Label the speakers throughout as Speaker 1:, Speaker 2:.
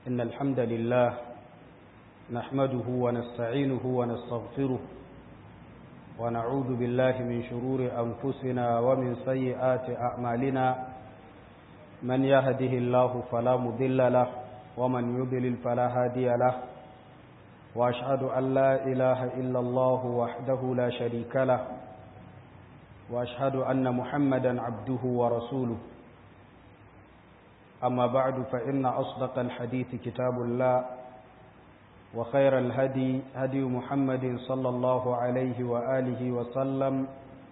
Speaker 1: إن الحمد لله نحمده ونستعينه ونستغفره ونعوذ بالله من شرور أنفسنا ومن سيئات أعمالنا من يهده الله فلا مضل له ومن يضلل فلا هادي له وأشهد أن لا إله إلا الله وحده لا شريك له وأشهد أن محمدا عبده ورسوله أما بعد فإن أصدق الحديث كتاب الله وخير الهدي هدي محمد صلى الله عليه وآله وسلم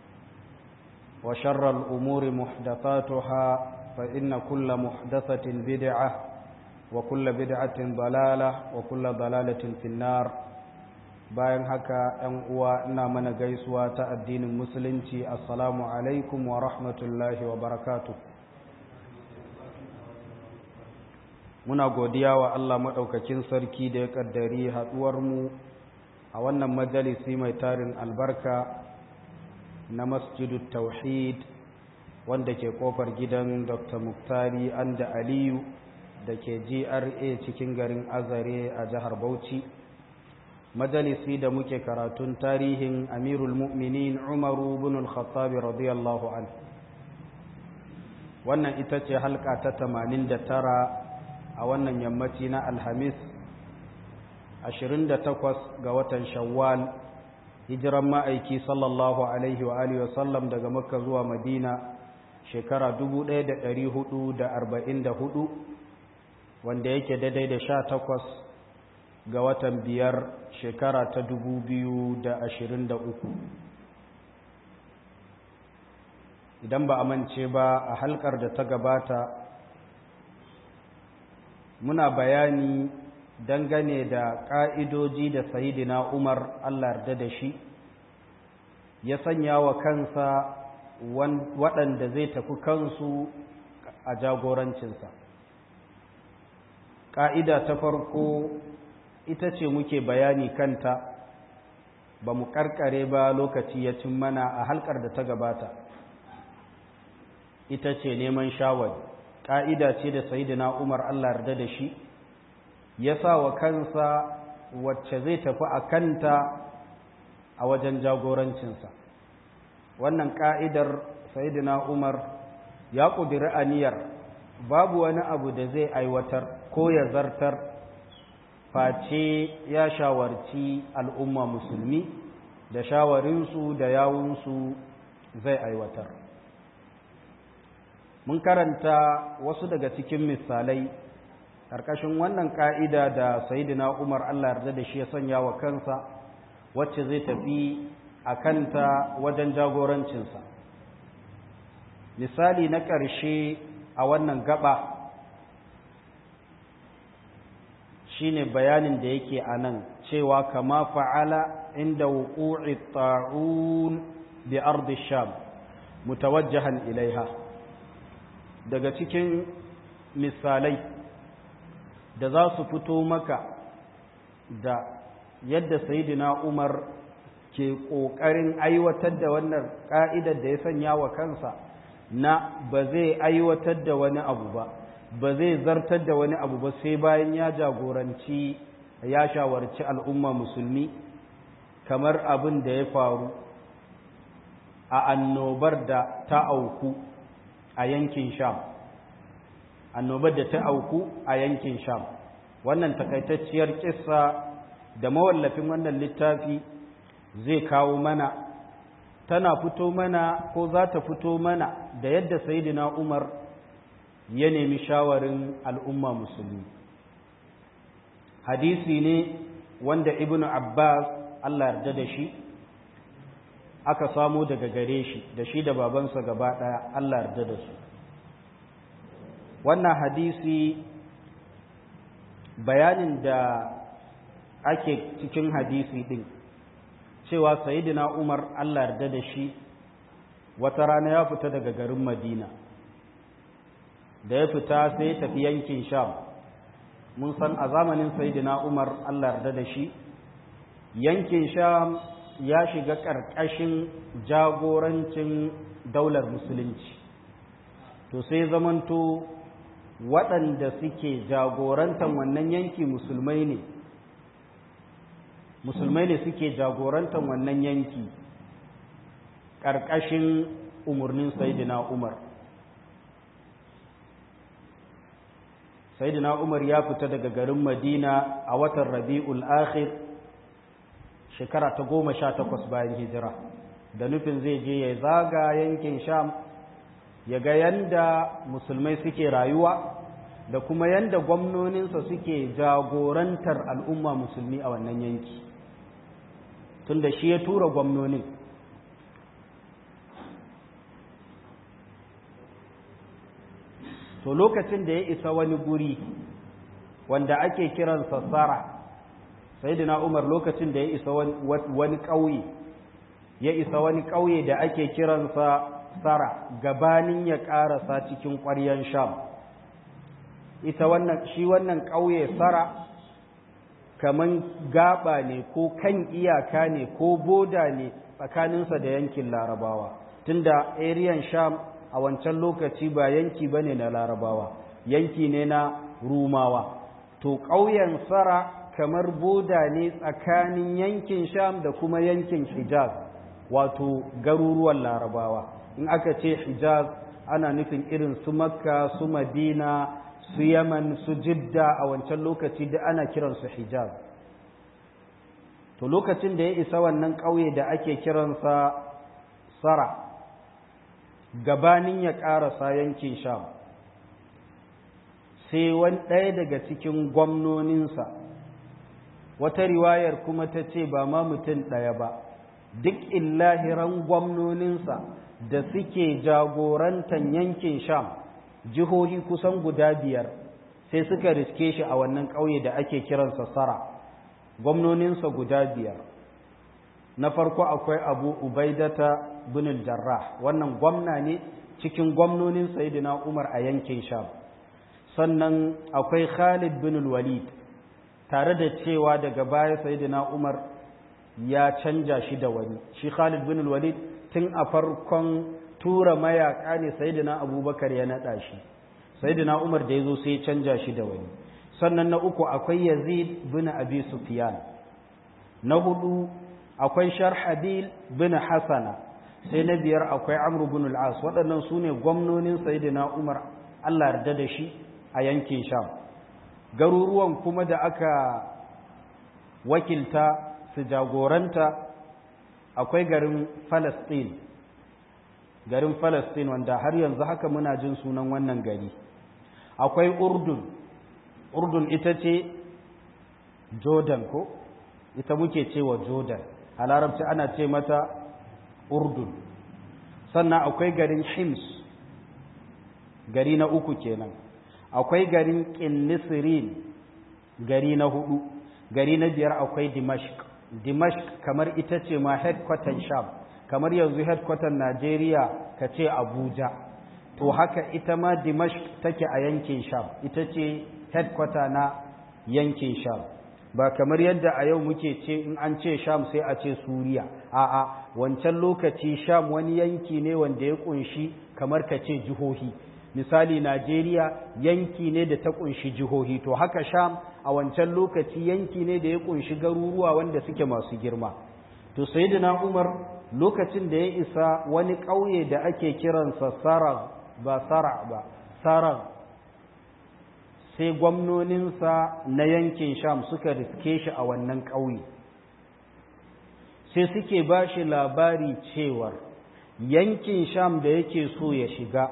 Speaker 1: وشر الأمور محدثاتها فإن كل محدثة بدعة وكل بدعة ضلالة وكل ضلالة في النار bayan haka ‘yan uwa ina mana gaisuwa ta addinin musulunci assalamu alaikum wa rahmatullahi wa barakatu muna godiya wa Allah maɗaukakin sarki da ya ƙaddari haɗuwarmu a wannan majalisi mai tarin albarka na masjidu tauhid wanda ke ƙofar gidan dr muktari anda aliyu da ke gra cikin garin azare a jihar bauchi majalisi da muke karatun tarihin amirul mu'minin umaru bin al-khattabi radiyallahu an wannan ita ce halka ta 89 a wannan yammaci na alhamis 28 ga watan shawwal hijiran ma'aiki sallallahu alaihi wa alihi wasallam daga makka zuwa madina shekara 1444 wanda yake daidai da 18 ga watan biyar shekara ta dubu biyu da ashirin da uku idan ba a mance ba a halkar da ta gabata muna bayani dangane da ƙa'idoji da sayidina umar allah yarda da shi ya sanya wa kansa waɗanda zai tafi kansu a jagorancinsa ƙa'ida ta farko ita ce muke bayani kanta ba mu karkare ba lokaci ya cin mana a halkar da ta gabata ita ce neman shawari ƙa'ida ce da sayidina umar allah yarda da shi ya sa wa kansa wacce zai tafi a kanta a wajen jagorancinsa wannan ƙa'idar sayidina umar ya ƙudiri aniyar babu wani abu da zai aiwatar ko ya zartar face ya shawarci al'umma musulmi da shawarinsu da yawunsu zai aiwatar. Mun karanta wasu daga cikin misalai ƙarƙashin wannan ƙa'ida da Sayyidina Umar Allah yarda da shi ya sanya wa kansa wacce zai tafi a kanta wajen jagorancinsa. Misali na ƙarshe a wannan gaba shine bayanin da yake a nan cewa kama fa'ala inda wuƙu'i ta'un bi ardi sham mutawajjahan ilaiha daga cikin misalai da za su fito maka da yadda sayidina umar ke ƙoƙarin aiwatar da wannan ƙa'idar da ya sanya wa kansa na ba zai aiwatar da wani abu ba ba zai zartar da wani abu ba sai bayan ya jagoranci ya shawarci al'umma musulmi kamar abin da ya faru a annobar da ta auku a yankin sham annobar da ta auku a yankin sham wannan takaitacciyar kissa da mawallafin wannan littafi zai kawo mana tana fito mana ko za ta fito mana da yadda sayidina umar ya nemi shawarin al'umma musulmi hadisi ne wanda ibnu abbas allah yarda da shi aka samo daga gare shi da shi da babansa gaba ɗaya allah yarda da su wannan hadisi bayanin da ake cikin hadisi ɗin cewa sayidina umar allah yarda da shi wata rana ya fita daga garin madina da ya fita sai ya tafi yankin sham mun san a zamanin saidina umar allah yarda da shi yankin sham ya shiga ƙarƙashin jagorancin daular musulunci to sai zamanto waɗanda suke jagorantar wannan yanki musulmai ne musulmai ne suke jagorantar wannan yanki ƙarƙashin umarnin sayidina umar sayidina umar ya fita daga garin madina a watan rabi'ul akhir shekara ta goma sha takwas bayan hijira da nufin zai je ya zaga yankin sham ya ga yanda musulmai suke rayuwa da kuma yanda gwamnoninsa suke jagorantar al'umma musulmi a wannan yanki tunda shi ya tura gwamnonin to lokacin da ya isa wani guri wanda ake kiransa sara sayyidina umar lokacin da ya isa wani ƙauye ya isa wani ƙauye da ake kiransa sara gabanin ya ƙarasa cikin ƙwaryan sham ita wannan shi wannan ƙauye sara kaman gaba ne ko kan iyaka ne ko boda ne tsakaninsa da yankin larabawa tunda ariyan sham a wancan lokaci ba yanki ba ne na larabawa yanki ne na rumawa to ƙauyen sara kamar boda ne tsakanin yankin sham da kuma yankin hijaz wato garuruwan larabawa in aka ce hijaz ana nufin irin su makka su madina su yaman su jidda a wancan lokaci da ana kiransu hijaz to lokacin da ya isa wannan ƙauye da ake kiransa sara gabanin ya ƙarasa yankin sham sai wani ɗaya daga cikin gwamnoninsa wata riwayar kuma ta ce ba ma mutum ɗaya ba duk illahiran gwamnoninsa da suke jagorantar yankin sham jihohi kusan guda biyar sai suka riske shi a wannan ƙauye da ake kiransa sara gwamnoninsa guda biyar na farko akwai abu ubaidata bin jarrah wannan gwamna ne cikin gwamnonin sayidina umar a yankin sham sannan akwai khalid bin walid tare da cewa daga baya sayidina umar ya canja shi da wani shi khalid bin walid tun a farkon tura mayaka ne sayidina abubakar ya naɗa shi sayidina umar da ya zo sai ya canja shi da wani sannan na uku akwai yazid bin abi sufyan na hudu akwai sharhabil bin hasana sai na biyar akwai amru bin al-as waɗannan su ne gwamnonin sayidina umar allah yarda da shi a yankin sham garuruwan kuma da aka wakilta su jagoranta akwai garin falastin garin falastin wanda har yanzu haka muna jin sunan wannan gari akwai urdun urdun ita ce jordan ko ita muke cewa jordan a larabci ana ce mata urdun sannan akwai garin hims gari na uku kenan akwai garin kinnisirin gari na hudu gari na biyar akwai dimashq dimashq kamar ita ce ma headquarter sham kamar yanzu headquarter najeriya ka ce abuja to haka ita ma dimashq take a yankin sham ita ce headquarter na yankin sham ba kamar yadda a yau muke ce in an ce sham sai a ce suriya a'a wancan lokaci sham wani yanki ne wanda ya kunshi kamar ka ce jihohi misali najeriya yanki ne da ta kunshi jihohi to haka sham a wancan lokaci yanki ne da ya kunshi garuruwa wanda suke masu girma to sayyidina umar lokacin da ya isa wani ƙauye da ake kiransa sarag ba sara ba sarag sai gwamnoninsa na yankin sham suka riske shi a wannan ƙauye sai suke ba shi labari cewar yankin sham da yake so ya shiga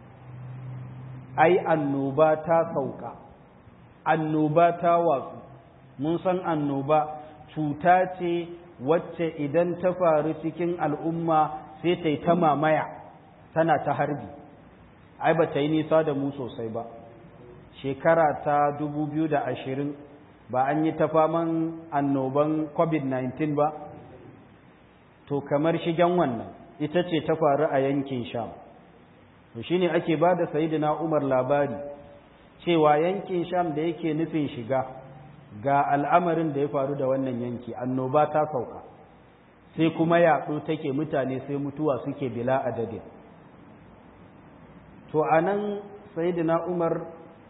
Speaker 1: ai annoba ta sauka annoba ta watsu mun san annoba cuta ce wacce idan ta faru cikin al'umma sai ta yi ta mamaya tana ta harbi ai ba ta yi nisa da mu sosai ba shekara ta ashirin ba an yi ta faman annoban covid-19 ba to kamar shigen wannan ita ce ta faru a yankin sham to shine ake ba da sayidina umar labari cewa yankin sham da yake nufin shiga ga al'amarin da ya faru da wannan yanki annoba ta sauka sai kuma yaɗo take mutane sai mutuwa suke bila adadin to a nan sayidina umar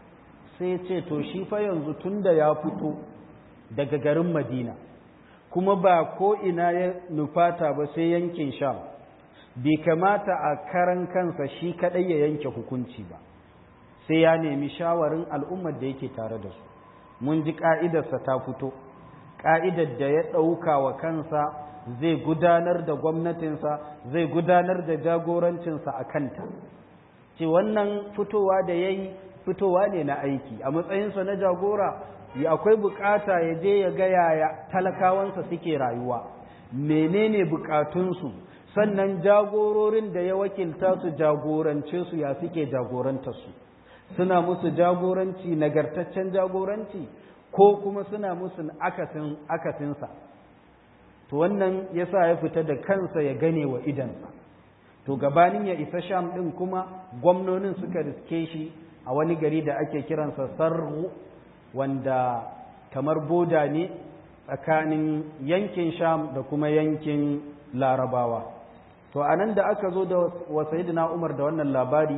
Speaker 1: sai ce to shi fa yanzu tunda ya fito daga garin madina kuma ba ko ina ya nufata ba sai yankin sham bai kamata a karan kansa shi kadai ya yanke hukunci ba sai ya nemi shawarin al'ummar da yake tare da su mun ji ka'idarsa ta fito ka'idar da ya ɗauka wa kansa zai gudanar da gwamnatinsa zai gudanar da jagorancinsa a kanta ce wannan fitowa da ya yi fitowa ne na aiki a matsayinsa na jagora ya akwai bukata ya je ya ga yaya talakawansa suke rayuwa menene bukatunsu sannan jagororin da ya wakilta su jagorance su ya suke jagorantarsu suna musu jagoranci nagartaccen jagoranci ko kuma suna musu akasin akasinsa to wannan yasa ya fita da kansa ya gane wa idansa to gabanin ya isa sham din kuma gwamnonin suka riske shi a wani gari da ake kiransa sarhu wanda kamar boda ne tsakanin yankin sham da kuma yankin larabawa to a nan da aka zo da wasayidina umar da wannan labari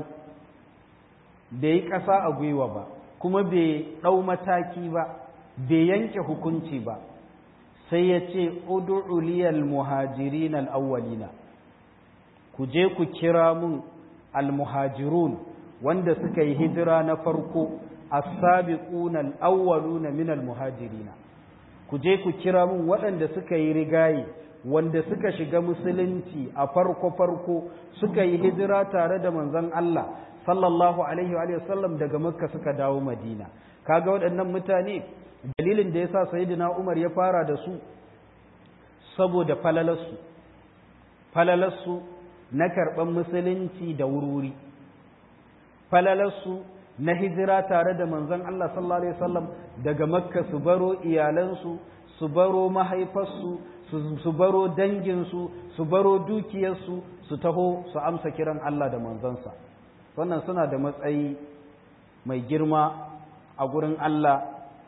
Speaker 1: bai yi ƙasa a gwiwa ba kuma bai ɗau mataki ba bai yanke hukunci ba sai ya ce udu'uliyal muhajirin al'awwalina ku je ku kira mun al-muhajirun wanda suka yi hijira na farko as-sabiquna al-awwaluna min al-muhajirina ku je ku kira mun waɗanda suka yi rigayi wanda suka shiga musulunci a farko farko suka yi hijira tare da manzon Allah sallallahu alaihi wa sallam daga makka suka dawo madina kaga waɗannan mutane dalilin da yasa sayyidina Umar ya fara da su saboda falalarsu falalarsu na karɓar musulunci da wurwuri falalarsu na hijira tare da manzon Allah sallallahu alaihi wasallam daga makka su baro iyalansu su baro mahaifarsu su baro danginsu su baro dukiyarsu su taho su amsa kiran Allah da manzansa wannan suna da matsayi mai girma a gurin Allah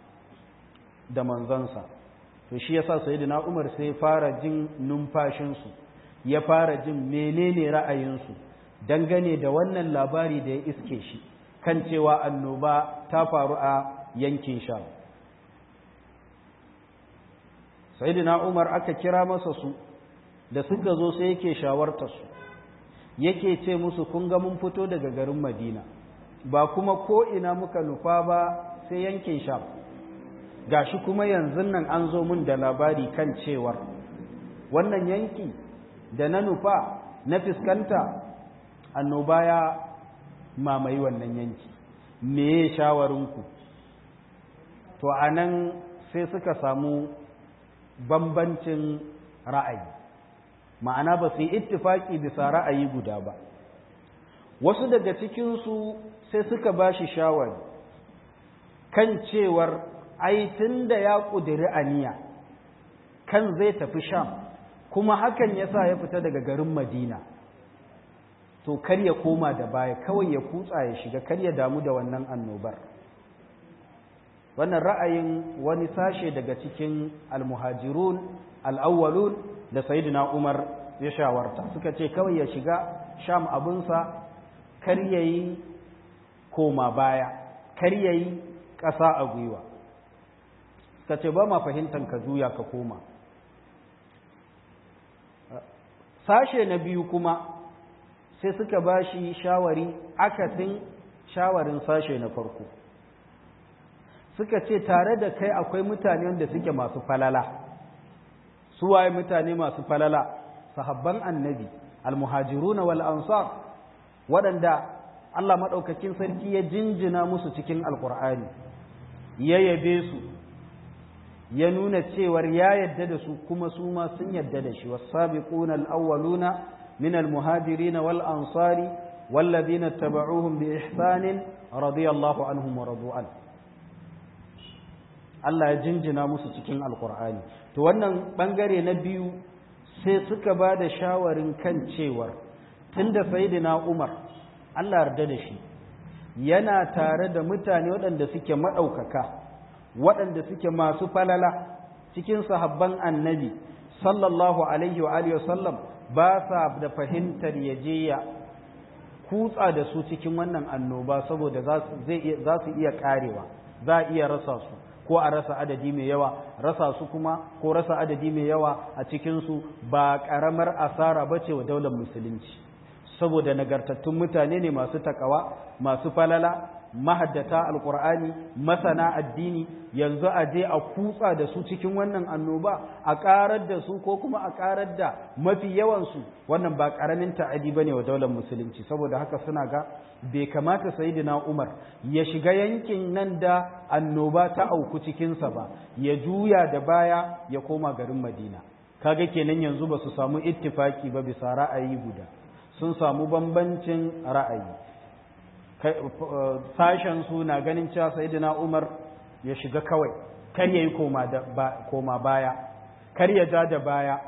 Speaker 1: da manzansa to shi yasa sayyidina Umar sai fara jin numfashinsu ya fara jin menene ra'ayinsu dangane da wannan labari da ya iske shi kan cewa annoba ta faru a yankin Sham sayyidina Umar aka kira masa su da suka zo sai yake shawartar su yake ce musu kun ga mun fito daga garin Madina ba kuma ko ina muka nufa ba sai yankin Sham gashi kuma yanzu nan an zo mun da labari kan cewar wannan yanki da na nufa na fiskanta annoba ya mamaye wannan yanki me ya shawarinku to a nan sai suka samu bambancin ra'ayi ma'ana ba su yi ittifaki bisa ra'ayi guda ba wasu daga cikinsu sai suka ba shi shawari kan cewar ai tun da ya ƙudiri aniya kan zai tafi sham kuma hakan ya sa ya fita daga garin madina to kar ya koma da baya kawai ya kutsa ya shiga kar ya damu da wannan annobar wannan ra'ayin wani sashe daga cikin almuhajirun al'awwalun da sayyidina umar ya shawarta suka ce kawai ya shiga sham abinsa kar ya yi koma baya kar ya yi ƙasa a gwiwa suka ce ba ma fahimtar ka juya ka koma sashe na biyu kuma sai suka ba shi shawari akasin shawarin sashe na farko suka ce tare da kai akwai mutane wanda suke masu falala suwaye mutane masu falala sahabban annabi almuhajiruna wal ansar waɗanda Allah maɗaukakin sarki ya jinjina musu cikin alkur'ani ya yabe su ya nuna cewar ya yadda da su kuma su ma sun yadda da shi wasabiquna al-awwaluna min al-muhajirin wal ansari walladhina tabauhum bi ihsanin radiyallahu anhum wa radu an Allah ya jinjina musu cikin alqur'ani to wannan bangare na biyu sai suka ba da shawarin kan cewar tunda sayyidina Umar Allah yarda da shi yana tare da mutane waɗanda suke maɗaukaka waɗanda suke masu falala cikin sahabban annabi sallallahu alaihi wa alihi wasallam ba sa da fahimtar ya je ya kutsa da su cikin wannan annoba saboda za su iya karewa za a iya rasa su ko a rasa adadi mai yawa rasa su kuma ko rasa adadi mai yawa a cikinsu ba ƙaramar asara ba ce wa daular musulunci saboda nagartattun mutane ne masu takawa masu falala mahaddata alkur'ani masana addini yanzu a je a kutsa da su cikin wannan annoba a karar da su ko kuma a karar da mafi yawansu wannan ba karamin ta'adi bane wa daular musulunci saboda haka suna ga bai kamata sayyidina Umar ya shiga yankin nan da annoba ta auku cikinsa ba ya juya da baya ya koma garin Madina kaga kenan yanzu ba su samu ittifaki ba bisa ra'ayi guda sun samu bambancin ra'ayi sashen su na ganin cewa sayyidina Umar ya shiga kawai kar yayi koma da koma baya kar ya ja da baya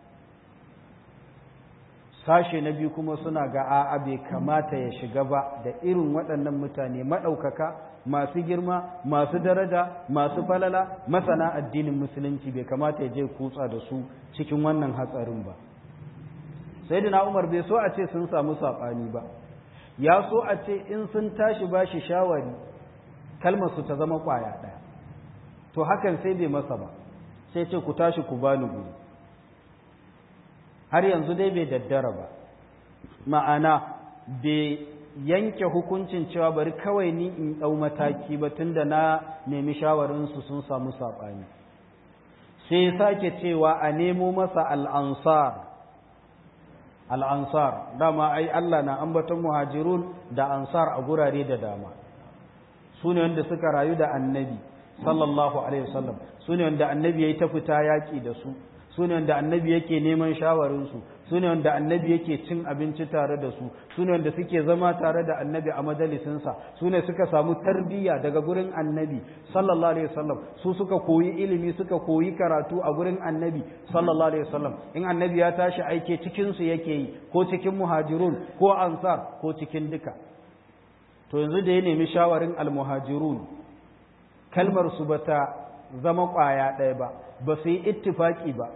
Speaker 1: sashe na biyu kuma suna ga a'a bai kamata ya shiga ba da irin waɗannan mutane maɗaukaka masu girma masu daraja masu falala masana addinin musulunci bai kamata ya je kutsa da su cikin wannan hatsarin ba sayyidina Umar bai so a ce sun samu saɓani ba ya so a ce in sun tashi ba shi shawari kalmarsu ta zama ƙwaya ɗaya to hakan sai bai masa ba sai ce ku tashi ku bani guri har yanzu dai bai daddara ba ma'ana bai yanke hukuncin cewa bari kawai ni in ɗau mataki ba tunda na nemi shawarinsu sun samu saɓani sai sake cewa a nemo masa al'ansar al'ansar dama ai Allah na ambaton muhajirun da ansar a gurare da dama su ne wanda suka rayu da annabi sallallahu alaihi wasallam su ne wanda annabi ya yi ta fita yaƙi da su su ne wanda annabi yake neman shawarinsu su ne wanda annabi yake cin abinci tare da su su ne wanda suke zama tare da annabi a majalisinsa su ne suka samu tarbiyya daga gurin annabi sallallahu alaihi wasallam su suka koyi ilimi suka koyi karatu a gurin annabi sallallahu alaihi wasallam in annabi ya tashi aike cikin su yake yi ko cikin muhajirun ko ansar ko cikin duka to yanzu da ya nemi shawarin almuhajirun kalmar su bata zama kwaya ɗaya ba ba su yi ittifaki ba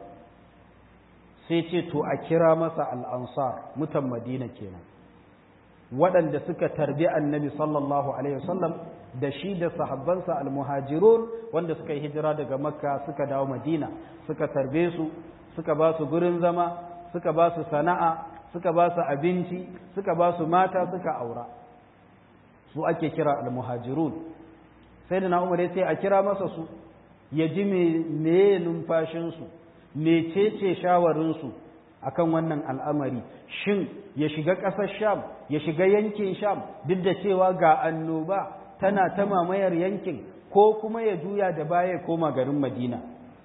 Speaker 1: sai ce to a kira masa al'ansar mutan madina kenan waɗanda suka tarbi annabi sallallahu alaihi wasallam da shi da sahabbansa almuhajirun wanda suka yi hijira daga makka suka dawo madina suka tarbe su suka ba su gurin zama suka ba su sana'a suka ba su abinci suka ba su mata suka aura su ake kira almuhajirun sai da na umar ya ce a kira masa su ya ji me numfashinsu mecece shawarinsu akan wannan al'amari shin ya shiga ƙasar sham ya shiga yankin sham duk da cewa ga annoba tana ta mamayar yankin ko kuma ya juya da baya koma garin madina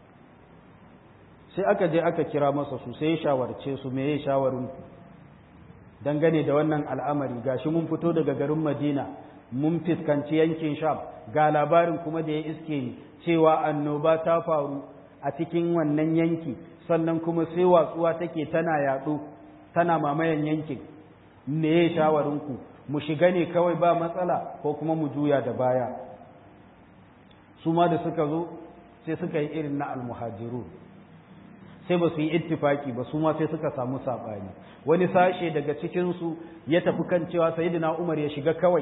Speaker 1: sai aka je aka kira masa su sai ya shawarce su me ya shawarinku dangane da wannan al'amari gashi mun fito daga garin madina mun fiskanci yankin sham ga labarin kuma da ya iske ni cewa annoba ta faru a cikin wannan yanki sannan kuma sai watsuwa take tana yaɗo tana mamayan yankin me ya shawarinku mu shiga ne kawai ba matsala ko kuma mu juya da baya su ma da suka zo sai suka yi irin na almuhajiru sai ba su yi ittifaki ba su ma sai suka samu saɓani wani sashe daga cikinsu ya tafi kan cewa sayidina umar ya shiga kawai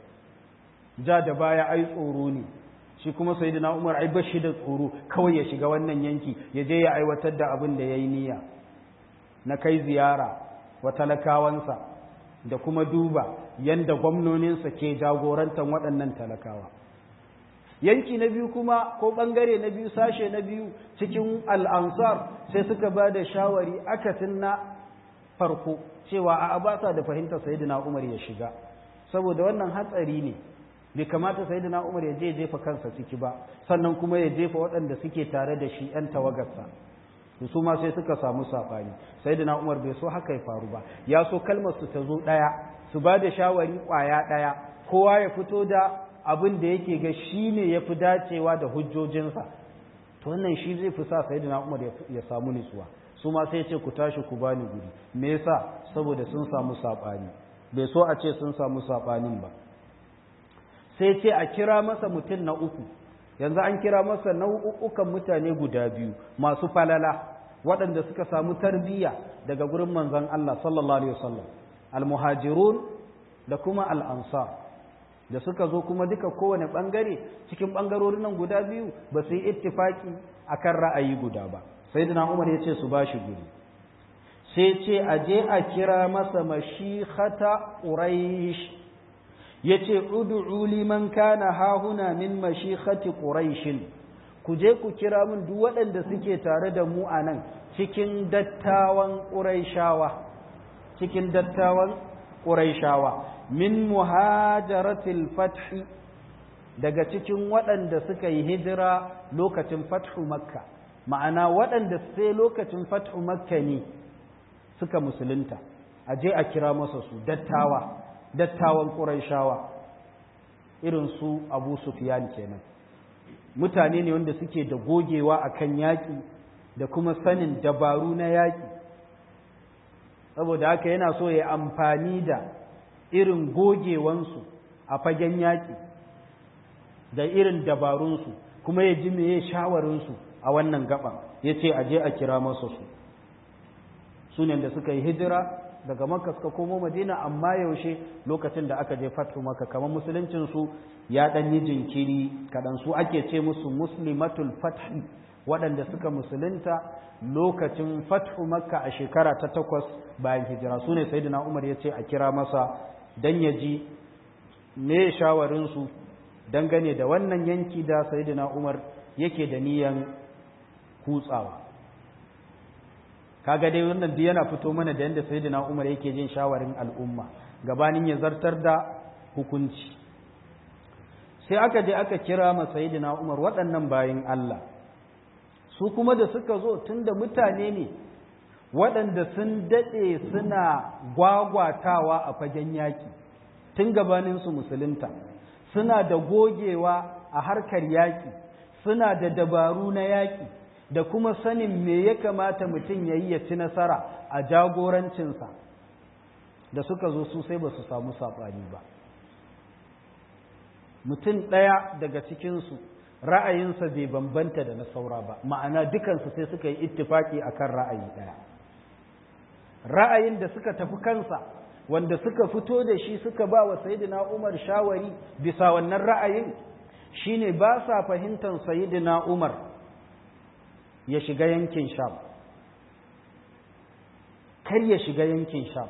Speaker 1: ja da baya ai tsoro ne shi kuma sayyidina Umar ai bashi da tsoro kawai ya shiga wannan yanki ya je ya aiwatar da abin da yayi niyya na kai ziyara wa talakawansa da kuma duba yanda gwamnoninsa ke jagorantar waɗannan talakawa yanki na biyu kuma ko ɓangare na biyu sashe na biyu cikin al'ansar sai suka ba da shawari akasin na farko cewa a abasa da fahimtar sayyidina Umar ya shiga saboda wannan hatsari ne bai kamata sai na umar ya je jefa kansa ciki ba sannan kuma ya jefa waɗanda suke tare da shi ‘yan tawagarsa su ma sai suka samu saɓani sai na umar bai so haka ya faru ba ya so kalmar su ta zo ɗaya su ba da shawari ƙwaya ɗaya kowa ya fito da abin da yake ga shi ne ya fi dacewa da hujjojinsa to wannan shi zai fi sa sai na umar ya samu nutsuwa su ma sai ce ku tashi ku bani guri me yasa saboda sun samu saɓani bai so a ce sun samu saɓanin ba sai ce a kira masa mutum na uku yanzu an kira masa nau'ukan mutane guda biyu masu falala waɗanda suka samu tarbiyya daga gurin manzon Allah sallallahu alaihi wasallam almuhajirun da kuma al'ansar da suka zo kuma duka kowane ɓangare cikin ɓangarorin nan guda biyu ba su yi ittifaki a kan ra'ayi guda ba sai umar ya ce su ba shi guri sai ce a je a kira masa mashihata ƙuraish ya ce udu'u liman kana hahuna min mashihati ƙuraishin ku je ku kira min duk waɗanda suke tare da mu a nan cikin dattawan ƙuraishawa cikin dattawan ƙuraishawa min muhajaratil fathi daga cikin waɗanda suka yi hijira lokacin fathu makka ma'ana waɗanda sai lokacin fathu makka ne suka musulunta a je a kira masa su dattawa dattawan ƙuraishawa irin su abu sufyan kenan mutane ne wanda suke da gogewa akan yaƙi da kuma sanin dabaru na yaƙi saboda haka yana so ya amfani da irin gogewansu a fagen yaƙi da irin dabarunsu kuma ya ji meye shawarinsu a wannan gaban ya ce aje a kira masa su su ne da suka yi hijira daga makka suka komo madina amma yaushe lokacin da aka je fatu maka kamar musuluncinsu ya ɗan yi jinkiri kaɗan su ake ce musu muslimatul fathi waɗanda suka musulunta lokacin fathu makka a shekara ta takwas bayan hijira su ne sai umar ya ce a kira masa don ya ji me shawarinsu dangane da wannan yanki da sayyidina umar yake da niyan kutsawa kaga dai wannan duk yana fito mana da yadda sayyidina umar yake jin shawarin al'umma gabanin ya zartar da hukunci sai aka je aka kira ma sayyidina umar waɗannan bayin Allah su kuma da suka zo tunda mutane ne waɗanda sun daɗe suna gwagwatawa a fagen yaƙi tun gabaninsu musulunta suna da gogewa a harkar yaƙi suna da dabaru na yaƙi da kuma sanin me ya kamata mutum ya yi ya ci nasara a jagorancinsa da suka zo su sai ba su samu saɓani ba mutum ɗaya daga cikinsu ra'ayinsa bai bambanta da na saura ba ma'ana dukansu sai suka yi ittifaki akan ra'ayi ɗaya ra'ayin da suka tafi kansa wanda suka fito da shi suka ba wa sayidina umar shawari bisa wannan ra'ayin shine ba sa fahimtar sayidina umar ya shiga yankin sham kar ya shiga yankin sham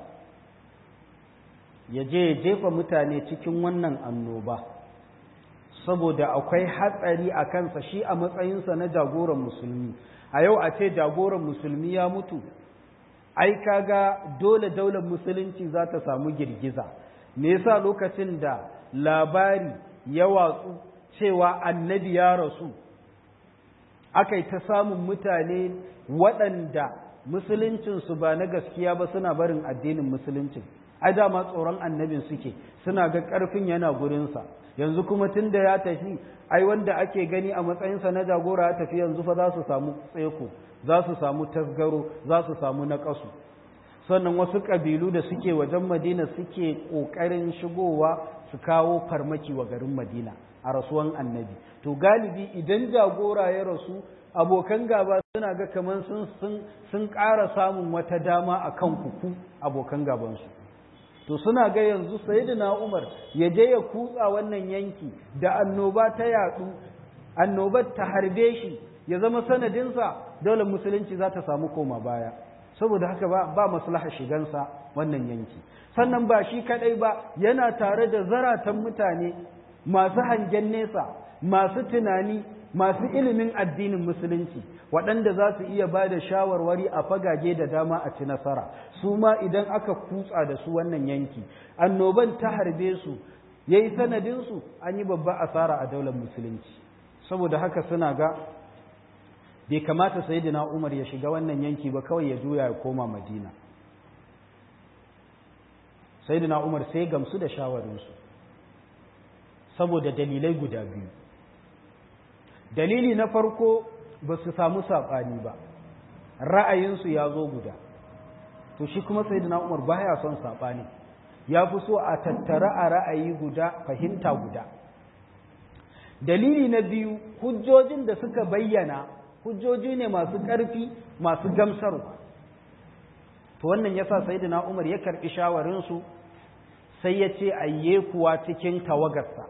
Speaker 1: ya je ya jefa mutane cikin wannan annoba saboda akwai hatsari a kansa shi a matsayinsa na jagoran musulmi a yau a ce jagoran musulmi ya mutu ai kaga dole daular musulunci za ta samu girgiza me yasa lokacin da labari ya watsu cewa annabi ya rasu aka yi ta samun mutane waɗanda musuluncinsu ba na gaskiya ba suna barin addinin musuluncin ai dama tsoron annabin suke suna ga ƙarfin yana gurinsa yanzu kuma tun da ya tafi ai wanda ake gani a matsayinsa na jagora ya tafi yanzu fa za su samu tseko za su samu tasgaro za su samu naƙasu sannan wasu ƙabilu da suke wajen madina suke ƙoƙarin shigowa su kawo farmaki wa garin madina a rasuwan annabi to galibi idan jagora ya rasu abokan gaba suna ga kamar sun sun ƙara samun wata dama a kan kuku abokan gabansu to suna ga yanzu sayyidina Umar ya je ya kutsa wannan yanki da annoba ta yadu annobar ta harbe shi ya zama sanadinsa dole musulunci za ta samu koma baya saboda haka ba ba maslaha shigansa wannan yanki sannan ba shi kadai ba yana tare da zaratan mutane masu hangen nesa masu tunani masu ilimin addinin musulunci waɗanda za su iya ba da shawarwari a fagage da dama a ci nasara su ma idan aka kutsa da su wannan yanki annoban ta harbe su ya yi sanadinsu an yi babba asara a daular musulunci saboda haka suna ga bai kamata sayidina umar ya shiga wannan yanki ba kawai ya juya ya koma madina sayidina umar sai gamsu da shawarinsu saboda dalilai guda biyu dalili na farko ba su samu saɓani ba ra'ayinsu ya zo guda to shi kuma sai umar baya son saɓani ya fi so a tattara a ra'ayi guda fahimta guda dalili na biyu hujjojin da suka bayyana hujjoji ne masu ƙarfi masu gamsarwa to wannan yasa sayyidina umar ya karɓi shawarinsu sai ya ce ayye kuwa cikin tawagarsa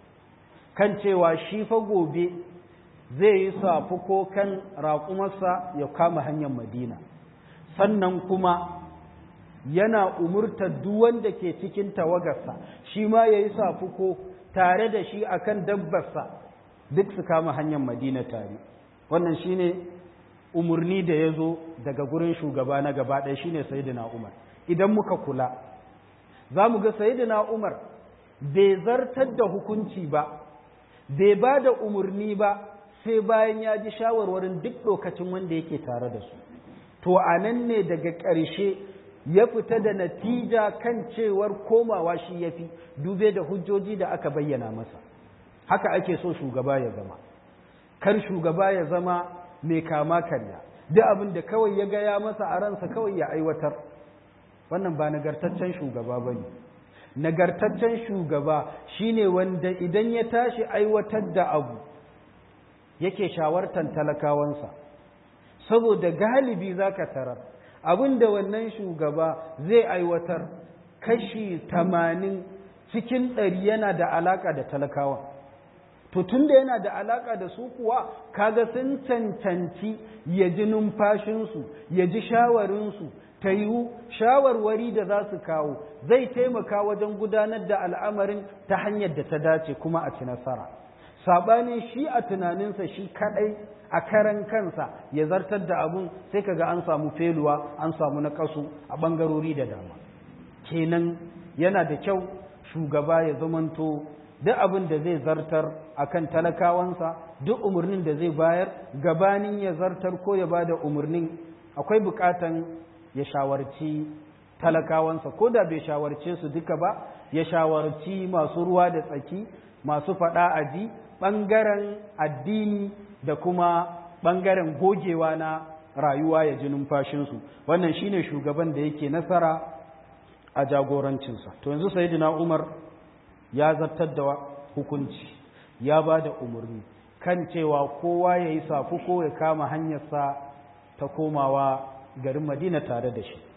Speaker 1: kan cewa shi fa gobe zai yi safuko kan raƙumarsa ya kama hanyar madina sannan kuma yana umurtar duk wanda ke cikin tawagarsa shi ma ya yi safuko tare da shi akan dabbarsa duk su kama hanyar madina tare wannan shine umarni da ya zo daga gurin shugaba na gaba ɗaya shine sayyidina umar idan muka kula za mu ga sayyidina umar bai zartar da hukunci ba bai ba da umarni ba sai bayan ya ji shawarwarin duk lokacin wanda yake tare da su to a nan ne daga ƙarshe ya fita da natija kan cewar komawa shi ya fi dube da hujjoji da aka bayyana masa haka ake so shugaba ya zama kar shugaba ya zama mai kama karya duk abin da kawai ya gaya masa a ransa kawai ya aiwatar wannan ba nagartaccen shugaba ba ne nagartaccen shugaba shine wanda idan ya tashi aiwatar da abu yake shawartan talakawansa saboda galibi za ka tarar abin da wannan shugaba zai aiwatar kashi tamanin cikin ɗari yana da alaƙa da talakawan to tun da yana da alaƙa da su kuwa kaga sun cancanci ya ji numfashinsu ya ji shawarinsu ta yiwu shawarwari da za su kawo zai taimaka wajen gudanar da al'amarin ta hanyar da ta dace kuma a ci nasara saɓanin shi a tunaninsa shi kaɗai a karan kansa ya zartar da abun sai kaga an samu feluwa an samu na kasu a ɓangarori da dama kenan yana da kyau shugaba ya zamanto duk abin da zai zartar akan talakawansa duk umarnin da zai bayar gabanin ya zartar ko ya ba da umarnin akwai bukatan ya shawarci talakawansa ko da bai shawarce su duka ba ya shawarci masu ruwa da tsaki masu faɗa aji ɓangaren addini da kuma ɓangaren gogewa na rayuwa ya ji numfashinsu wannan shine shugaban da yake nasara a jagorancinsa to yanzu sayyidina umar ya zartar da hukunci ya ba da umarni kan cewa kowa ya yi safuko ya kama hanyarsa ta komawa garin madina tare da shi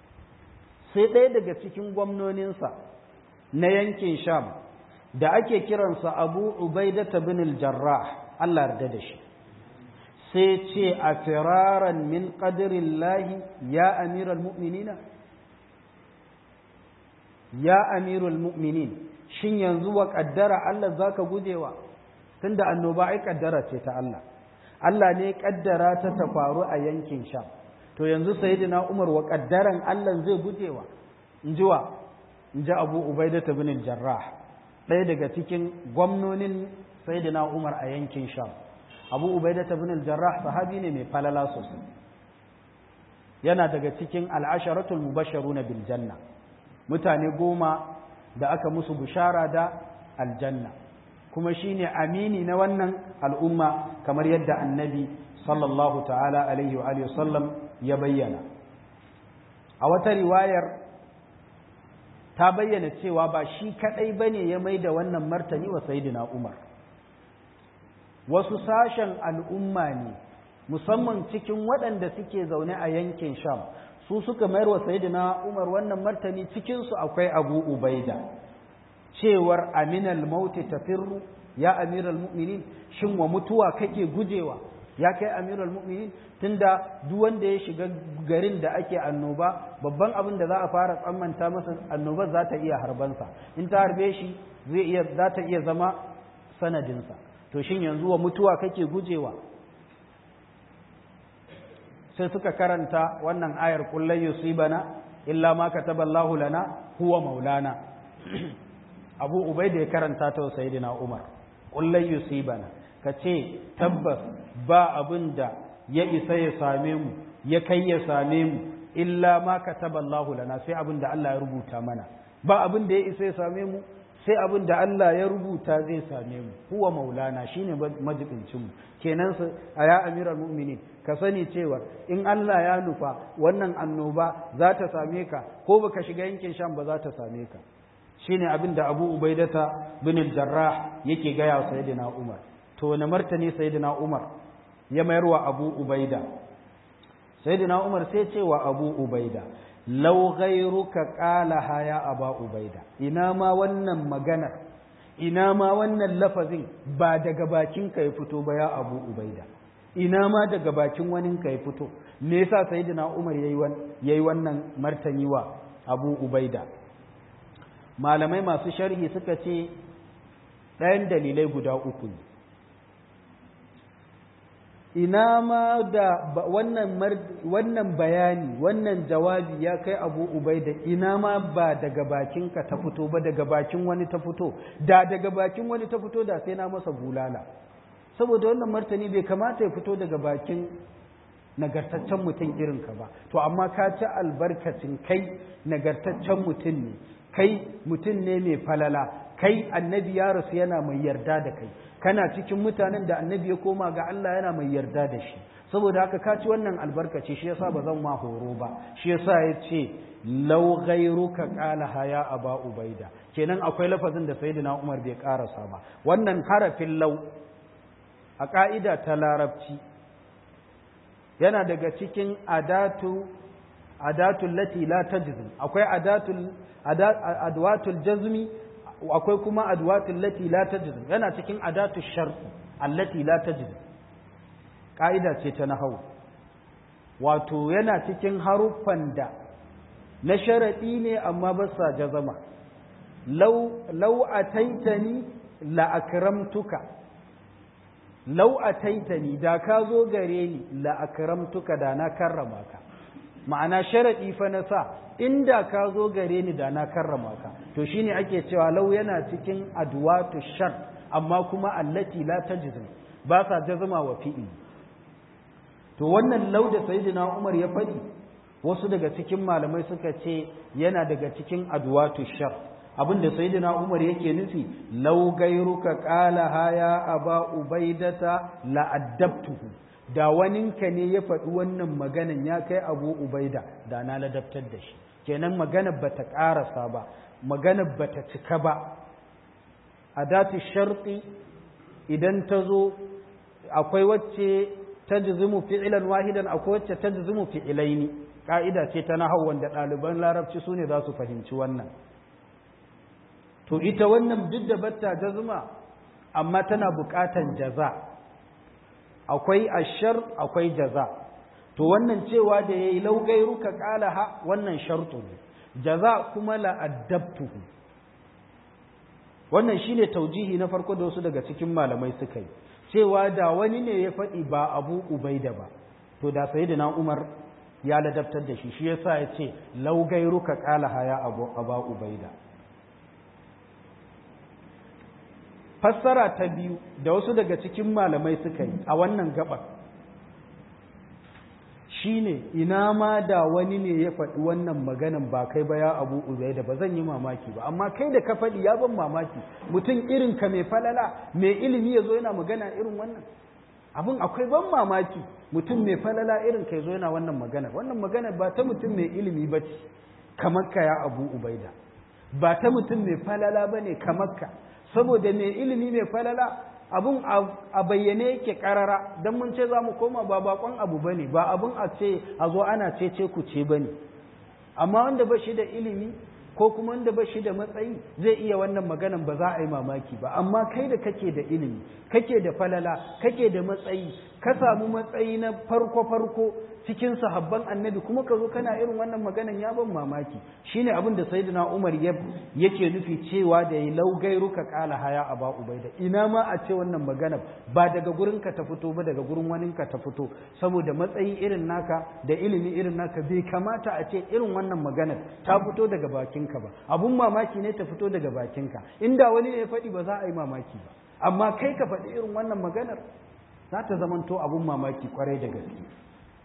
Speaker 1: sai ɗaya daga cikin gwamnoninsa na yankin sham da ake kiransa abu ubaidata bin al-jarrah Allah yarda da shi sai ce a firaran min ƙadirin lahi ya amiral mu'minina ya amirul mu'minin shin yanzu wa ƙaddara Allah za ka gujewa tunda annoba ai ƙaddara ce ta Allah Allah ne ƙaddara ta ta faru a yankin sham to yanzu sayyidina Umar wa ƙaddaran Allah zai gujewa in ji wa in ji Abu Ubaidata bin Jarrah ɗaya daga cikin gwamnonin sayyidina Umar a yankin sham Abu Ubaidata bin Jarrah sahabi ne mai falala sosai yana daga cikin al'asharatul mubashsharuna bil janna mutane goma da aka musu bishara da aljanna kuma shine amini na wannan al'umma kamar yadda annabi sallallahu ta'ala alaihi wa sallam ya bayyana a wata riwayar ta bayyana cewa ba shi kadai bane ya mai da wannan martani wa sayyidina umar wasu sashen al'umma ne musamman cikin waɗanda suke zaune a yankin sham su suka mayar wa sayidina Umar wannan martani cikinsu akwai Abu Ubaida cewar aminal mauti tafirru ya amiral mu'minin shin wa mutuwa kake gujewa ya kai amiral mu'minin tunda duk wanda ya shiga garin da ake annoba babban abin da za a fara tsammanta masa annobar za ta iya harbansa in ta harbe shi zai iya za ta iya zama sanadinsa to shin yanzu wa mutuwa kake gujewa sai suka karanta wannan ayar kullai yusibana illa ma kataballahu lana huwa maulana abu ubaida ya karanta ta sayyidina umar kullai yusibana kace tabbas ba abin da ya isa ya same mu ya kai ya same mu illa ma kataballahu lana sai abin da Allah ya rubuta mana ba abin da ya isa ya same mu sai abin da Allah ya rubuta zai same mu huwa maulana shine majibincin mu kenan su a ya amiral mu'minin ka sani cewa in Allah ya nufa wannan annoba za ta same ka ko baka shiga yankin sham ba za ta same ka shine abin da Abu Ubaidata bin Jarrah yake gaya wa Sayyidina Umar to wani martani Sayyidina Umar ya mayar wa Abu Ubaida Sayyidina Umar sai ce wa Abu Ubaida law ghayruka qala ya aba ubaida ina ma wannan magana ina ma wannan lafazin ba daga bakinka ya fito ba ya abu ubaida ina ma daga bakin waninka ya fito me yasa sayyidina umar yayi wannan martani wa abu ubaida malamai masu sharhi suka ce ɗayan dalilai guda uku ne ina ma da wannan wannan bayani wannan jawabi ya kai abu ubaida ina ma ba daga bakinka ta fito ba daga bakin wani ta fito da daga bakin wani ta fito da sai na masa bulala saboda wannan martani bai kamata ya fito daga bakin nagartaccen mutum irinka ba to amma ka ci albarkacin kai nagartaccen mutum ne kai mutum ne mai falala kai annabi ya rasu yana mai yarda da kai kana cikin mutanen da annabi ya koma ga Allah yana mai yarda da shi saboda haka ka ci wannan albarkaci shi yasa ba zan ma horo ba shi yasa ya ce law ghayruka qala haya aba ubaida kenan akwai lafazin da sayyidina Umar bai karasa ba wannan harafin law a ka'ida ta larabci yana daga cikin adatu adatul lati la tajzim akwai adatul adwatul jazmi akwai kuma adwatul lati la tajzim yana cikin adatul shart allati la tajzim kaida ce ta nahwu wato yana cikin haruffan da na sharadi ne amma ba sa jazama law law ataitani la akramtuka law ataitani da ka zo gare ni la akramtuka da na karrama ka ma'ana sharaɗi fa na sa inda ka zo gare ni da na karrama ka to shine ake cewa lau yana cikin adwatu shar amma kuma allati la tajzim ba sa jazma wa fi'il to wannan lau da sayyidina Umar ya faɗi wasu daga cikin malamai suka ce yana daga cikin adwatu shar abinda sayyidina Umar yake nufi lau gairuka qala haya aba ubaidata la addabtuhu da waninka ne ya faɗi wannan maganan ya kai abu ubaida da na ladabtar da shi kenan maganar bata ƙarasa ba maganar bata cika ba a dati sharɗi idan ta zo akwai wacce ta jizimu fi'ilan wahidan akwai wacce ta jizimu fi'ilaini ƙa'ida ce ta nahau wanda ɗaliban larabci su ne za su fahimci wannan to ita wannan duk da batta jazuma amma tana buƙatan jaza' akwai ashar akwai jaza to wannan cewa da yayi laugairuka qalaha wannan shartu ne jaza kuma la addabtuhu wannan shine taujihi na farko da wasu daga cikin malamai suka yi cewa da wani ne ya faɗi ba abu ubaida ba to da sayyidina umar ya ladabtar da shi shi yasa ya ce laugairuka qalaha ya abu aba ubaida fassara ta biyu da wasu daga cikin malamai suka yi a wannan gabar shine ina ma da wani ne ya faɗi wannan maganan ba kai ba ya abu uzai da ba zan yi mamaki ba amma kai da ka faɗi ya ban mamaki mutum irin ka mai falala mai ilimi ya zo yana magana irin wannan abin akwai ban mamaki mutum mai falala irin ka ya zo yana wannan magana wannan magana ba ta mutum mai ilimi ba ce kamar ka ya abu ubaida ba ta mutum mai falala ba ne kamar ka saboda mai ilimi mai falala abun a bayyane yake karara don mun ce za mu koma ba bakon abu ba ne ba abun a ce a zo ana ce ce ku ce ba ne amma wanda ba shi da ilimi ko kuma wanda ba shi da matsayi zai iya wannan maganan ba za a yi mamaki ba amma kai da kake da ilimi kake da falala kake da matsayi ka samu matsayi na farko farko cikin sahabban annabi kuma ka zo kana irin wannan maganan ya ban mamaki shine abin da sayyidina Umar yake nufi cewa da yi laugairu ka kala haya aba ubaida ina ma a ce wannan magana ba daga gurin ka ta fito ba daga gurin wani ka ta fito saboda matsayi irin naka da ilimi irin naka bai kamata a ce irin wannan maganar ta fito daga bakinka ba abun mamaki ne ta fito daga bakinka inda wani ne ya faɗi ba za a yi mamaki ba amma kai ka faɗi irin wannan maganar za ta zamanto abun mamaki kwarai da gaske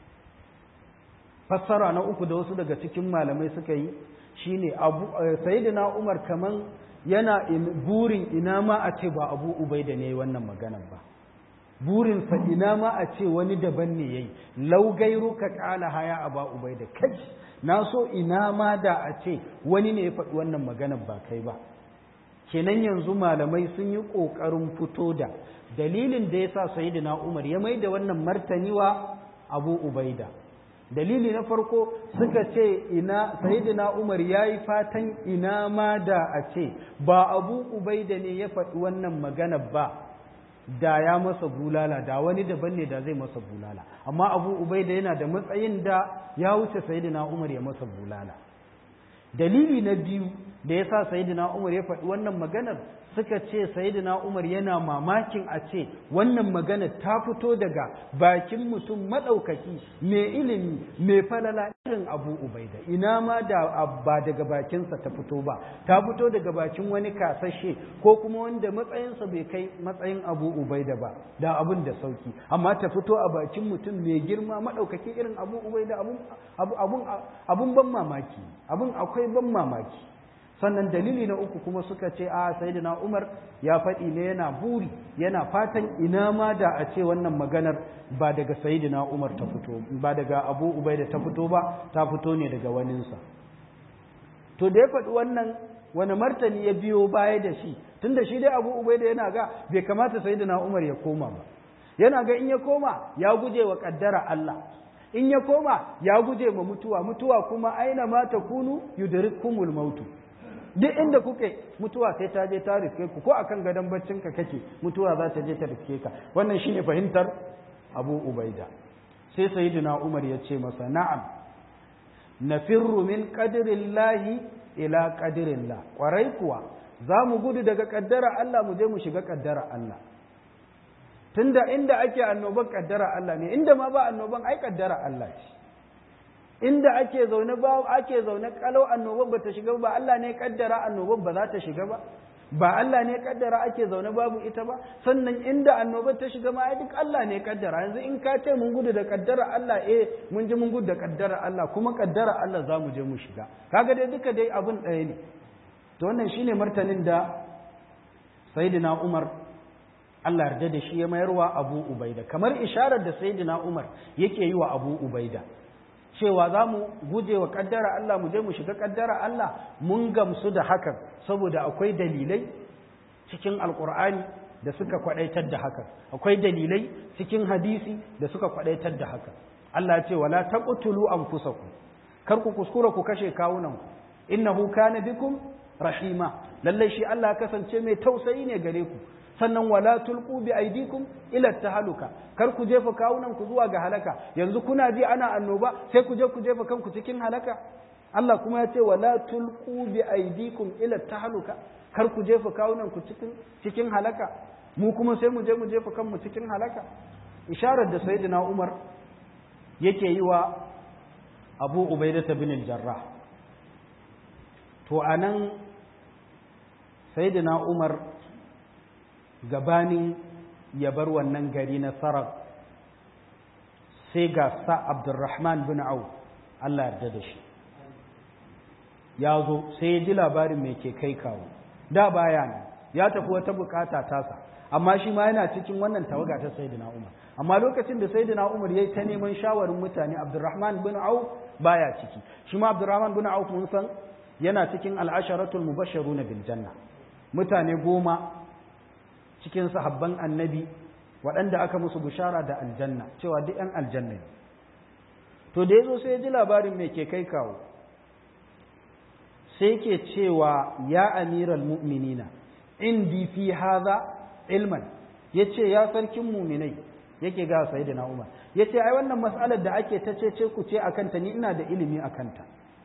Speaker 1: fassara na uku da wasu daga cikin malamai suka yi shine abu sayyidina Umar kaman yana burin ina ma a ce ba Abu Ubaida ne wannan maganar ba burin sa ina ma a ce wani daban ne yayi law gairuka qala haya aba Ubaida kai na so ina ma da a ce wani ne ya faɗi wannan maganar ba kai ba kenan yanzu malamai sun yi ƙoƙarin fito da dalilin da ya sa sayyidina Umar ya mai da wannan martani wa Abu Ubaida dalili na farko suka ce ina sayyidina Umar yayi fatan ina ma da a ce ba Abu Ubaida ne ya faɗi wannan magana ba da ya masa bulala da wani daban ne da zai masa bulala amma Abu Ubaida yana da matsayin da ya wuce sayyidina Umar ya masa bulala dalili na biyu da yasa sayyidina Umar ya faɗi wannan maganar suka ce sayyidina Umar yana mamakin a ce wannan magana ta fito daga bakin mutum madaukaki mai ilimi mai falala irin Abu Ubaida ina ma da ba daga bakinsa ta fito ba ta fito daga bakin wani kasashe ko kuma wanda matsayinsa bai kai matsayin Abu Ubaida ba da abun da sauki amma ta fito a bakin mutum mai girma madaukaki irin Abu Ubaida abun abun abun ban mamaki abun akwai ban mamaki sannan dalili na uku kuma suka ce a sayyidina Umar ya faɗi ne yana buri yana fatan ina ma da a ce wannan maganar ba daga sayyidina Umar ta fito ba daga Abu Ubaida ta fito ba ta fito ne daga waninsa to da ya faɗi wannan wani martani ya biyo baya da shi tunda shi dai Abu Ubaida yana ga bai kamata sayyidina Umar ya koma ba yana ga in ya koma ya guje wa kaddara Allah in ya koma ya guje ma mutuwa mutuwa kuma aina ma takunu yudrikumul mautu duk inda kuke mutuwa sai ta je ta riske ku ko akan gadon baccinka kake mutuwa za ta je ta riske ka wannan shine fahimtar Abu Ubaida sai sayyidina Umar ya ce masa na'am nafirru min qadrillahi ila qadrillah kwarai kuwa za mu gudu daga kaddara Allah mu je mu shiga kaddara Allah tunda inda ake annoban kaddara Allah ne inda ma ba annoban ai kaddara Allah ce inda ake zaune ba ake zaune kalau annoban ba ta shiga ba Allah ne kaddara annoban ba za ta shiga ba ba Allah ne kaddara ake zaune babu ita ba sannan inda annoban ta shiga ma ai duk Allah ne kaddara yanzu in ka ce mun gudu da kaddara Allah eh mun ji mun gudu da kaddara Allah kuma kaddara Allah za mu je mu shiga kaga dai duka dai abun ɗaya ne to wannan shine martanin da sayyidina Umar Allah yarda da shi ya mayarwa Abu Ubaida kamar isharar da sayyidina Umar yake yi wa Abu Ubaida cewa za mu guje wa kaddara Allah mu je mu shiga kaddara Allah mun gamsu da hakan saboda akwai dalilai cikin alkur'ani da suka kwadaitar da hakan akwai dalilai cikin hadisi da suka kwadaitar da hakan Allah ya ce wala taqtulu anfusakum kar ku kuskura ku kashe kawunan ku innahu kana bikum rahima lalle shi Allah kasance mai tausayi ne gare ku sannan wala tulqu bi aidikum ila tahaluka kar ku jefa kawunan ku zuwa ga halaka yanzu kuna ji ana annoba sai ku je ku jefa kanku cikin halaka Allah kuma ya ce wala tulqu bi aidikum ila tahaluka kar ku jefa kawunan ku cikin cikin halaka mu kuma sai mu je mu jefa kanmu cikin halaka isharar da sayyidina Umar yake yi wa Abu Ubaidah bin al-Jarrah to anan sayyidina Umar gabanin ya bar wannan gari na sarar sai ga sa abdurrahman bin au Allah yarda da shi ya zo sai ya ji labarin mai ke kai kawo da baya ne ya tafi wata bukata tasa amma shi ma yana cikin wannan tawaga ta sayyidina umar amma lokacin da sayyidina umar ya yi ta neman shawarin mutane abdurrahman bin au baya ciki shi ma abdurrahman bin au mun san yana cikin al'asharatul mubashsharuna bil janna mutane goma cikin sahabban annabi waɗanda aka musu bishara da aljanna cewa duk ‘yan aljanna ne to da ya zo sai ya ji labarin mai ke kai kawo sai ke cewa ya amiral mu'minina indi fi haza ilman ya ce ya sarkin muminai yake ga sai da umar ya ce ai wannan matsalar da ake ta ce ku ce a kanta ni ina da ilimi a kanta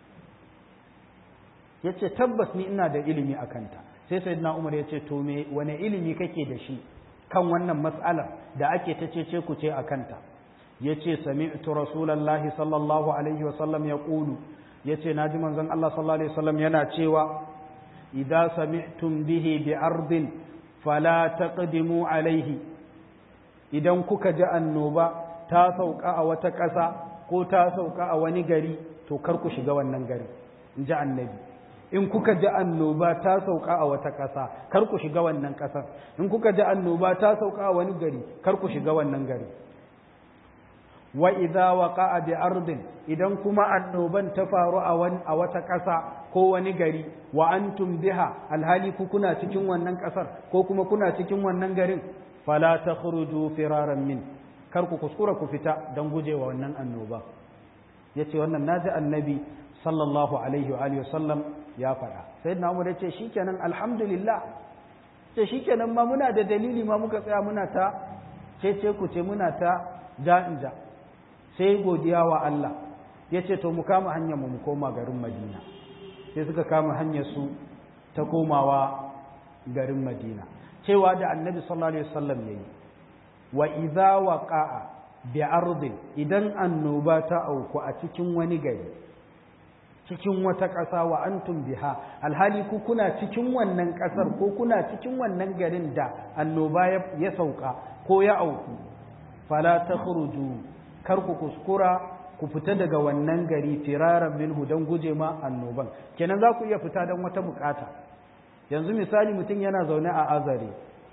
Speaker 1: ya ce tabbas ni ina da ilimi a kanta sai sayyidina Umar ya ce to me wane ilimi kake da shi kan wannan mas'alar da ake ta cece ku ce akanta yace sami'tu rasulullahi sallallahu alaihi wasallam yaqulu yace naji manzon Allah sallallahu alaihi wasallam yana cewa idza sami'tum bihi bi ardin fala taqdimu alaihi idan kuka ji annoba ta sauka a wata ƙasa ko ta sauka a wani gari to kar ku shiga wannan gari in ji annabi in kuka ji annoba ta sauka a wata ƙasa kar ku shiga wannan ƙasar in kuka ji annoba ta sauka a wani gari kar ku shiga wannan gari wa idza waqa'a bi ardin idan kuma annoban ta faru a wani a wata ƙasa ko wani gari wa antum biha alhali ku kuna cikin wannan ƙasar ko kuma kuna cikin wannan garin fala takhruju firaran min kar ku kuskura ku fita don gujewa wannan annoba ya ce wannan naji annabi sallallahu alaihi wa alihi wasallam ya faɗa sai na umar ya ce shikenan alhamdulillah ce shikenan ma muna da dalili ma muka tsaya muna ta ce ce ku ce muna ta ja in ja sai godiya wa Allah ya ce to mu kama hanyar mu koma garin Madina sai suka kama hanyar su ta komawa garin Madina cewa da annabi sallallahu alaihi wasallam yayi wa idza waqa'a bi ardin idan annoba ta auku a cikin wani gari cikin wata ƙasa wa antum biha alhali ku kuna cikin wannan ƙasar ko kuna cikin wannan garin da annoba ya sauka ko ya auku fala takhruju kar ku kuskura ku fita daga wannan gari firaran minhu don guje ma annoban kenan za ku iya fita don wata bukata yanzu misali mutum yana zaune a azare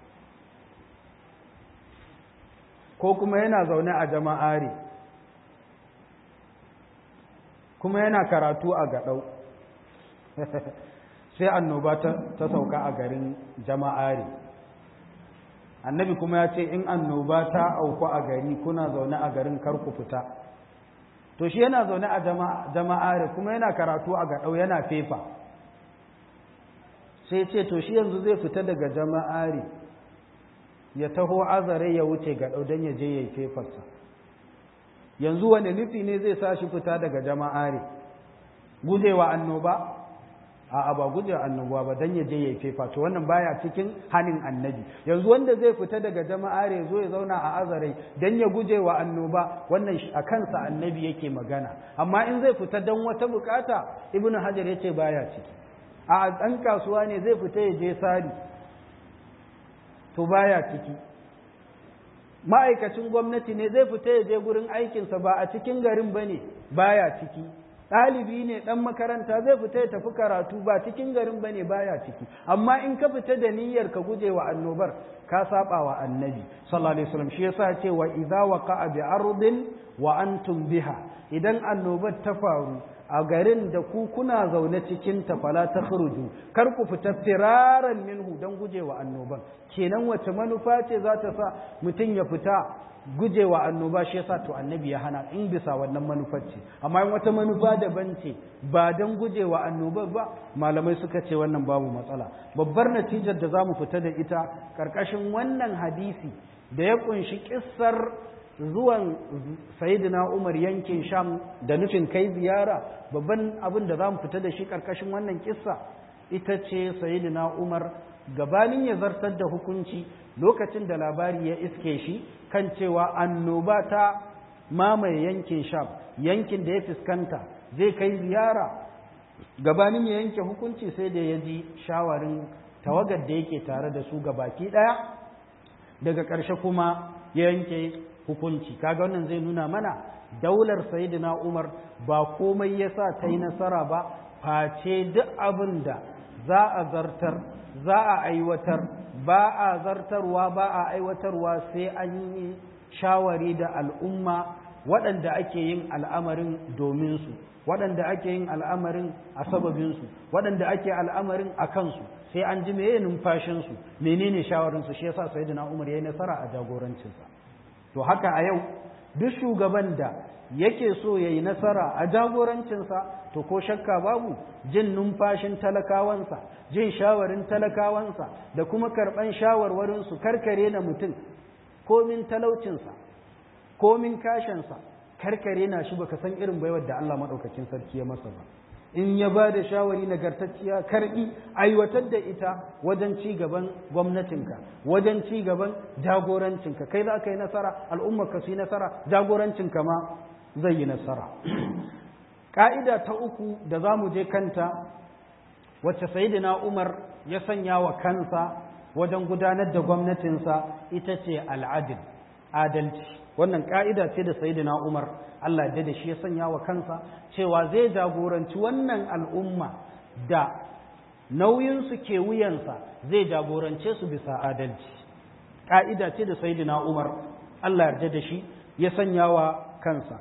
Speaker 1: ko kuma yana zaune a jama'are kuma yana karatu a gaɗau sai annoba ta sauka a garin jama'are annabi kuma ya ce in annoba ta auku a gari kuna zaune a garin karku fita to shi yana zaune a jama'are kuma yana karatu a gaɗau yana fefa sai ce to shi yanzu zai fita daga jama'are ya taho azare ya wuce gaɗau don ya je ya yi fefarsa yanzu wani nufi ne zai sa shi fita daga jama'are gujewa annoba a'a ba gujewa annoba ba dan ya je yayi fefa to wannan baya cikin hanin annabi yanzu wanda zai fita daga jama'are zo ya zauna a azare dan ya gujewa annoba wannan a kansa annabi yake magana amma in zai fita dan wata bukata ibnu hajar yace baya ciki a dan kasuwa ne zai fita ya je sari to baya ciki ma'aikacin gwamnati ne zai fita ya je gurin aikinsa ba a cikin garin ba ne baya ciki ɗalibi ne ɗan makaranta zai fita ya tafi karatu ba cikin garin ba ne baya ciki amma in ka fita da niyyar ka guje wa annobar ka saba wa annabi sallallahu alaihi wasallam shi yasa ce wa idza waqa'a bi ardin wa antum biha idan annobar ta faru a garin da ku kuna zaune cikin ta fala ta kar ku fita firaran minhu don gujewa annoban kenan wace manufa ce za ta sa mutum ya fita gujewa annoba shi yasa to annabi ya hana in bisa wannan manufar ce amma in wata manufa daban ce ba don gujewa annobar ba malamai suka ce wannan babu matsala babbar natijar da zamu fita da ita karkashin wannan hadisi da ya kunshi kissar zuwan sayidina umar yankin sham da nufin kai ziyara babban abin da za mu fita da shi ƙarƙashin wannan kissa ita ce sayidina umar gabanin ya zartar da hukunci lokacin da labari ya iske shi kan cewa annoba ta mamaye yankin sham yankin da ya fuskanta zai kai ziyara gabanin ya yanke hukunci sai da ya ji shawarin tawagar da yake tare da su gabaki ɗaya daga ƙarshe kuma ya yanke hukunci kaga wannan zai nuna mana daular sayyidina Umar ba komai yasa ta yi nasara ba face duk abin da za a zartar za a aiwatar ba a zartarwa ba a aiwatarwa sai an yi shawari da al'umma waɗanda ake yin al'amarin domin su waɗanda ake yin al'amarin a sababinsu waɗanda ake al'amarin a kansu sai an ji meye numfashinsu menene shawarinsu shi yasa sayyidina Umar ya yi nasara a jagorancinsa to haka a yau duk shugaban da yake so ya yi nasara a jagorancinsa to ko shakka babu jin numfashin talakawansa jin shawarin talakawansa da kuma karɓan shawarwarinsu karkare na mutum komin talaucinsa komin kashinsa karkare na shi baka san irin baiwar da Allah maɗaukakin sarki ya masa ba in ya ba da shawari nagartacciya karɓi aiwatar da ita wajen ci gaban gwamnatinka wajen ci gaban jagorancinka kai za ka yi nasara al'ummarka su yi nasara jagorancinka ma zai yi nasara ƙa'ida ta uku da za mu je kanta wacce sayidina umar ya sanya wa kansa wajen gudanar da gwamnatinsa ita ce al'adil adalci wannan ƙa'ida ce da sayidina umar Allah da da shi ya sanya wa kansa cewa zai jagoranci wannan al'umma da nauyinsu ke wuyansa zai jagorance su bisa adalci ƙa'ida ce da sayidina umar Allah yarda da shi ya sanya wa kansa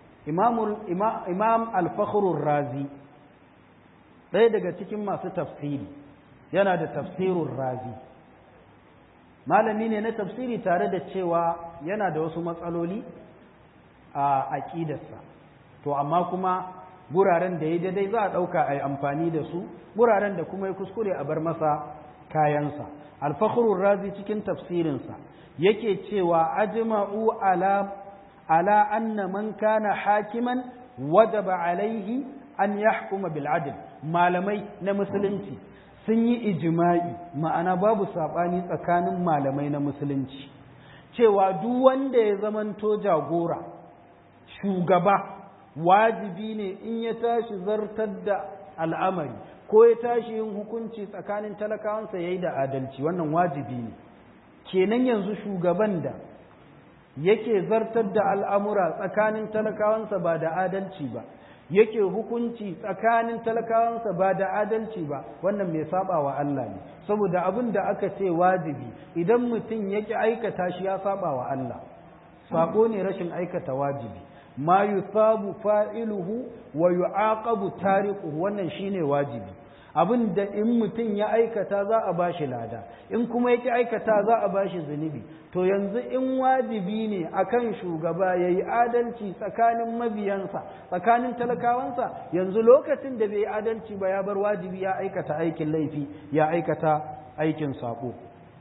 Speaker 1: imam al-fakhrur razi ɗaya daga cikin masu tafsiri yana da tafsirun razi malami ne na tafsiri tare da cewa yana da wasu matsaloli a aƙidarsa to amma kuma guraren da ya daidai za a ɗauka a yi amfani da su guraren da kuma ya kuskure a bar masa kayansa alfakhrul razi cikin tafsirinsa yake cewa ajma'u ala ala anna man kana hakiman wajaba alaihi an yahkuma bil adl malamai na musulunci sun yi ijma'i ma'ana babu sabani tsakanin malamai na musulunci cewa duk wanda ya zamanto jagora shugaba wajibi ne in ya tashi zartar da al'amari ko ya tashi yin hukunci tsakanin talakawansa ya yi da adalci wannan wajibi ne kenan yanzu shugaban da yake zartar da al'amura tsakanin talakawansa ba da adalci ba yake hukunci tsakanin talakawansa ba da adalci ba wannan mai saba wa Allah ne saboda abin da aka ce wajibi idan mutum yake aikata shi ya saba wa Allah sako ne rashin aikata wajibi ma yusabu fa'iluhu wa yu'aqabu tariquhu wannan shine wajibi abin da in mutum ya aikata za a bashi lada in kuma yake aikata za a bashi zunubi to yanzu in wajibi ne akan shugaba yayi adalci tsakanin mabiyansa tsakanin talakawansa yanzu lokacin da bai adalci ba ya bar wajibi ya aikata aikin laifi ya aikata aikin sako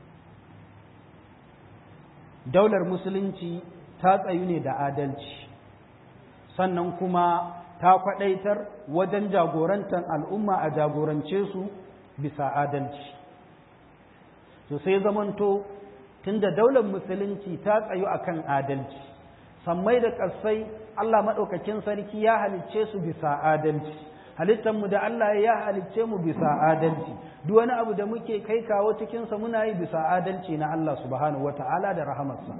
Speaker 1: daular musulunci ta tsayu ne da adalci sannan kuma ta kwadaitar wajen jagorantar al'umma a jagorance su bisa adalci to sai zamanto tunda daular musulunci ta tsayu akan adalci sammai da ƙasai Allah maɗaukakin sarki ya halicce su bisa adalci halittanmu da Allah ya halicce mu bisa adalci duk wani abu da muke kai kawo cikinsa muna yi bisa adalci na Allah subhanahu wata'ala da rahamarsa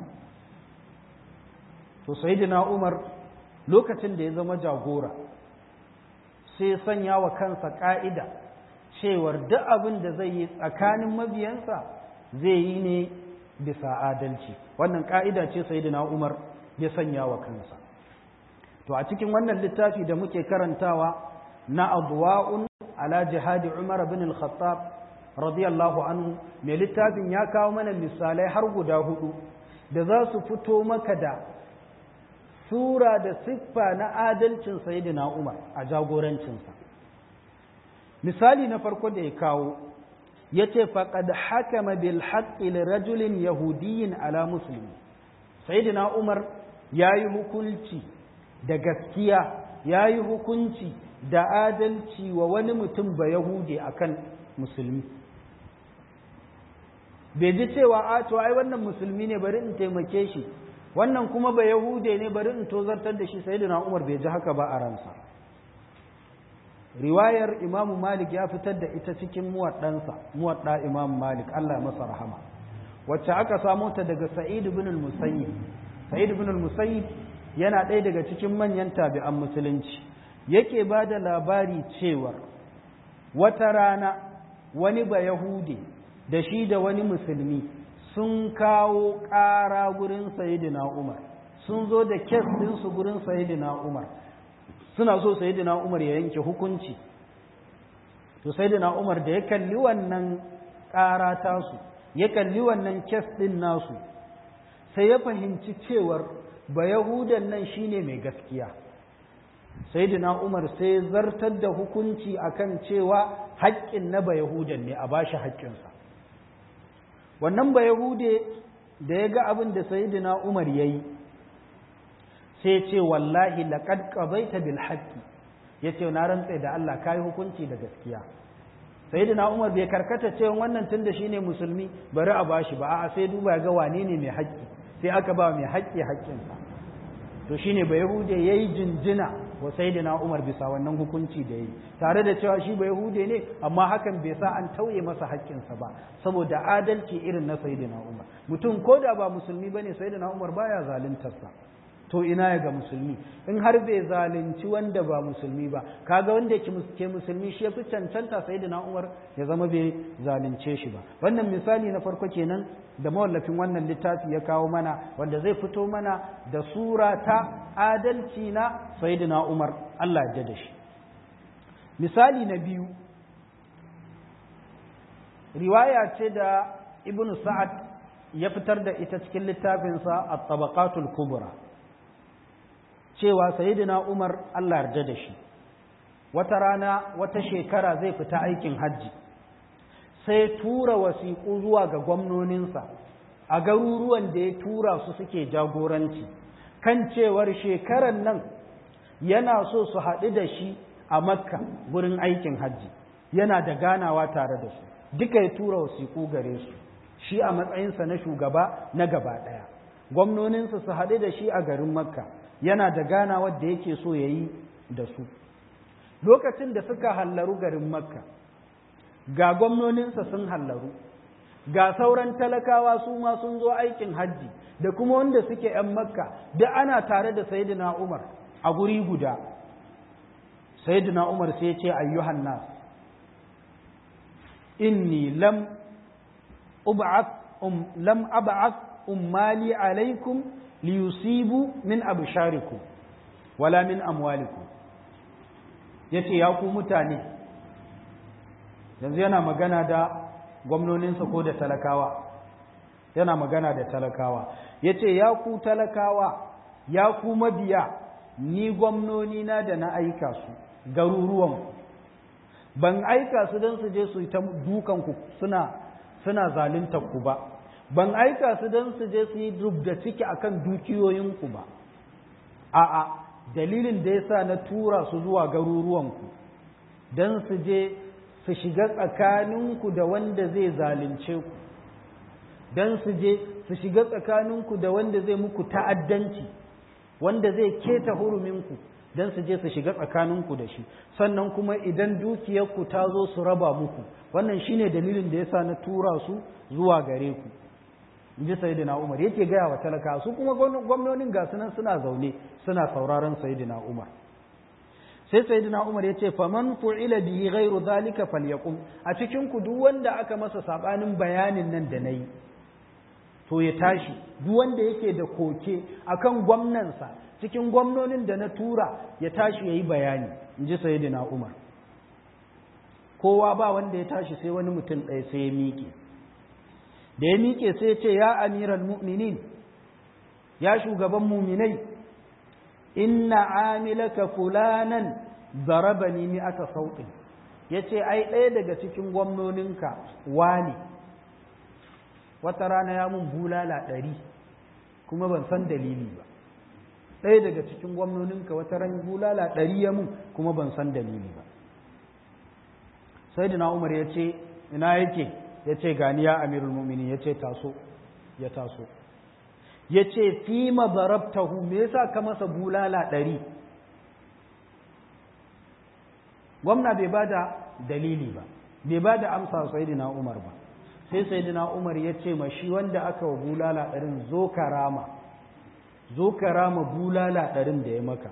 Speaker 1: to sayyidina Umar lokacin da ya zama jagora sai sanya wa kansa ƙa'ida cewar duk abin da zai yi tsakanin mabiyansa zai yi ne bisa adalci wannan ƙa'ida ce sai umar ya sanya wa kansa to a cikin wannan littafi da muke karantawa na abuwa'un ala jihadi umar bin al-khattab radiyallahu anhu mai littafin ya kawo mana misalai har guda hudu da za su fito maka da sura da siffa na adalcin sayyidina Umar a jagorancinsa misali na farko da ya kawo yace faqad hakama bil haqqi li rajulin yahudiyyin ala muslim sayyidina Umar yayi hukunci da gaskiya yayi hukunci da adalci wa wani mutum ba yahudi akan musulmi bai ji cewa a to ai wannan musulmi ne bari in taimake shi wannan kuma ba yahude ne bari in tozartar da shi sayyidina umar bai ji haka ba a ransa riwayar imam malik ya fitar da ita cikin muwaddansa muwadda imam malik Allah ya masa rahama wacce aka samo ta daga sa'id ibn al-musayyib sa'id ibn al-musayyib yana ɗaya daga cikin manyan tabi'an musulunci yake ba da labari cewa wata rana wani ba yahude da shi da wani musulmi sun kawo ƙara gurin sayidina umar sun zo da kes ɗinsu gurin sayidina umar suna so sayidina umar ya yanke hukunci to sayidina umar da ya kalli wannan ƙara tasu ya kalli wannan kes ɗin nasu sai ya fahimci cewar ba yahudan nan shine mai gaskiya sayidina umar sai zartar da hukunci akan cewa haƙƙin na ba yahudan ne a bashi haƙƙinsa wannan ba Yahude da ya ga abin da Sayyidina Umar ya yi sai ce wallahi laqad qadaita bil haqqi yace na rantsa da Allah kai hukunci da gaskiya Sayyidina Umar bai karkata cewa wannan tunda shine musulmi bari a bashi ba a'a sai duba ga wane ne mai haƙƙi sai aka ba mai haƙƙi haƙƙinsa to shine ba Yahude yayi jinjina wa Sayyidina Umar bisa wannan hukunci da yi tare da cewa shi ba Yahude ne amma hakan bai sa an tauye masa haƙƙinsa ba saboda adalci irin na Sayyidina Umar mutum ko da ba musulmi bane Sayyidina Umar baya zaluntarsa to ina ya ga musulmi in har bai zalunci wanda ba musulmi ba kaga wanda ke musulmi shi yafi cancanta Sayyidina Umar ya zama bai zalunce shi ba wannan misali na farko kenan da mawallafin wannan littafi ya kawo mana wanda zai fito mana da sura ta adalci na Sayyidina Umar Allah ya da shi misali na biyu riwaya ce da ibn sa'ad ya fitar da ita cikin littafinsa a tabaqatul kubra cewa sayyidina Umar Allah yarda da shi wata rana wata shekara zai fita aikin hajji sai tura wasiƙu zuwa ga gwamnoninsa a garuruwan da ya tura su suke jagoranci kan cewar shekarar nan yana so su haɗu da shi a makka gurin aikin hajji yana da ganawa tare da su duka ya tura wasiƙu gare su shi a matsayinsa na shugaba na gaba ɗaya gwamnoninsa su haɗu da shi a garin makka yana da ganawa da yake so ya yi da su lokacin da suka hallaru garin makka ga gwamnoninsa sun hallaru ga sauran talakawa su ma sun zo aikin hajji da kuma wanda suke ‘yan makka da ana tare da sayidina umar a guri guda sayidina umar sai ce ayyuhan nas inni lam ub'ath um lam ab'ath ummali alaikum liyusibu min absharikum wala min amwalikum yace ya ku mutane yanzu yana magana da gwamnoninsa ko da talakawa yana magana da talakawa yace ya ku talakawa ya ku mabiya ni gwamnoni na da na aika su garuruwan ban aika su don su je su yi ta dukanku suna suna zaluntar ku ba ban aika su don su je su yi da ciki akan dukiyoyinku ba a'a dalilin da yasa na tura su zuwa garuruwanku don su je su shiga tsakaninku da wanda zai zalunce ku don su je su shiga tsakaninku da wanda zai muku ta'addanci wanda zai keta huruminku don su je su shiga tsakaninku da shi sannan kuma idan dukiyarku ta zo su raba muku wannan shine dalilin da yasa na tura su zuwa gare ku in ji sayidina umar yake gaya wa talaka su kuma gwamnonin ga sunan suna zaune suna sauraron sayidina umar sai sayidina umar ya ce faman fu'ila bihi ghairu zalika falyaqum a cikin ku duk wanda aka masa sabanin bayanin nan da nayi to ya tashi duk wanda yake da koke akan gwamnansa cikin gwamnonin da na tura ya tashi yayi bayani in ji sayidina umar kowa ba wanda ya tashi sai wani mutum ɗaya sai ya miƙe da ya miƙe sai ya ce ya amiral mu'minin ya shugaban muminai inna amilaka fulanan zarabani ni aka sauƙin ya ce ai ɗaya daga cikin gwamnoninka wani wata rana ya mun bulala ɗari kuma ban san dalili ba ɗaya daga cikin gwamnoninka wata ran bulala ɗari ya mun kuma ban san dalili ba sai umar ya ce ina yake ya ce gani ya amirul mumini ya ce taso ya taso ya ce fi mazarabtahu me yasa ka masa bulala ɗari gwamna bai ba da dalili ba bai ba da amsa sayidina umar ba sai sayidina umar ya ce ma shi wanda aka wa bulala ɗarin zo karama zo karama bulala ɗarin da ya maka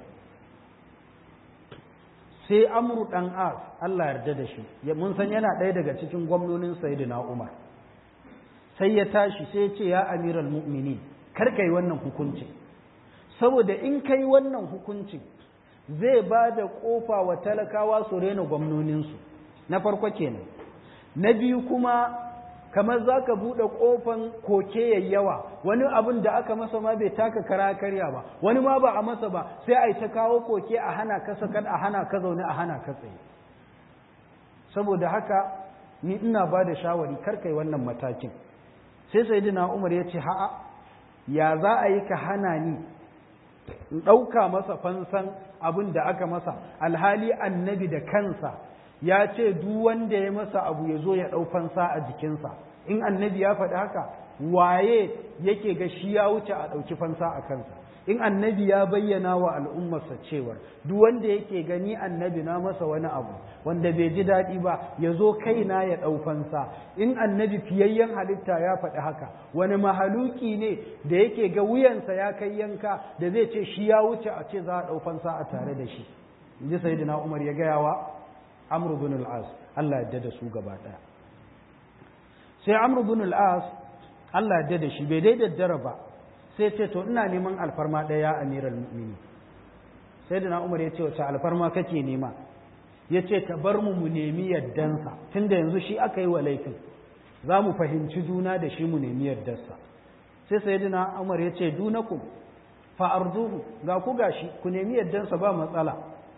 Speaker 1: sai amru ɗan as Allah yarda da shi mun san yana ɗaya daga cikin gwamnonin sayidina umar sai ya tashi sai ya ce ya amiral mu'minin kar ka yi wannan hukuncin saboda in ka yi wannan hukuncin zai ba da ƙofa wa talakawa su rena gwamnoninsu na farko kenan na biyu kuma kamar za ka buɗe ƙofan koke yawa wani abin da aka masa ma bai taka kara karya ba wani ma ba a masa ba sai a yi ta kawo koke a hana ka sakat a hana ka zaune a hana ka tsaye saboda haka ni ina ba da shawari kar kai wannan matakin sai sayyidina umar ya ce ha'a ya za a yi ka hana ni in ɗauka masa fansan abin da aka masa alhali annabi da kansa ya ce duk wanda ya masa abu ya zo ya ɗau fansa a jikinsa in annabi ya faɗi haka waye yake ga shi ya wuce a ɗauki fansa a kansa in annabi ya bayyana wa al'ummarsa cewar duk wanda yake gani annabi na masa wani abu wanda bai ji daɗi ba ya zo kaina ya ɗau fansa in annabi fiyayyen halitta ya faɗi haka wani mahaluki ne da yake ga wuyansa ya kai yanka da zai ce shi ya wuce a ce za a ɗau fansa a tare da shi in ji sayyidina umar ya gaya wa amr bin al-as Allah ya da su gaba ɗaya sai amr bin al-as Allah ya da shi bai dai daddara ba sai ce to ina neman alfarma ɗaya amiral mu'mini sai da umar ya ce wace alfarma kake nema ya ce ka bar mu mu nemi yardansa tunda yanzu shi aka yi wa laifin za mu fahimci juna da shi mu nemi yardarsa sai sai da umar ya ce dunakum fa arduhu ga ku gashi ku nemi yaddansa ba matsala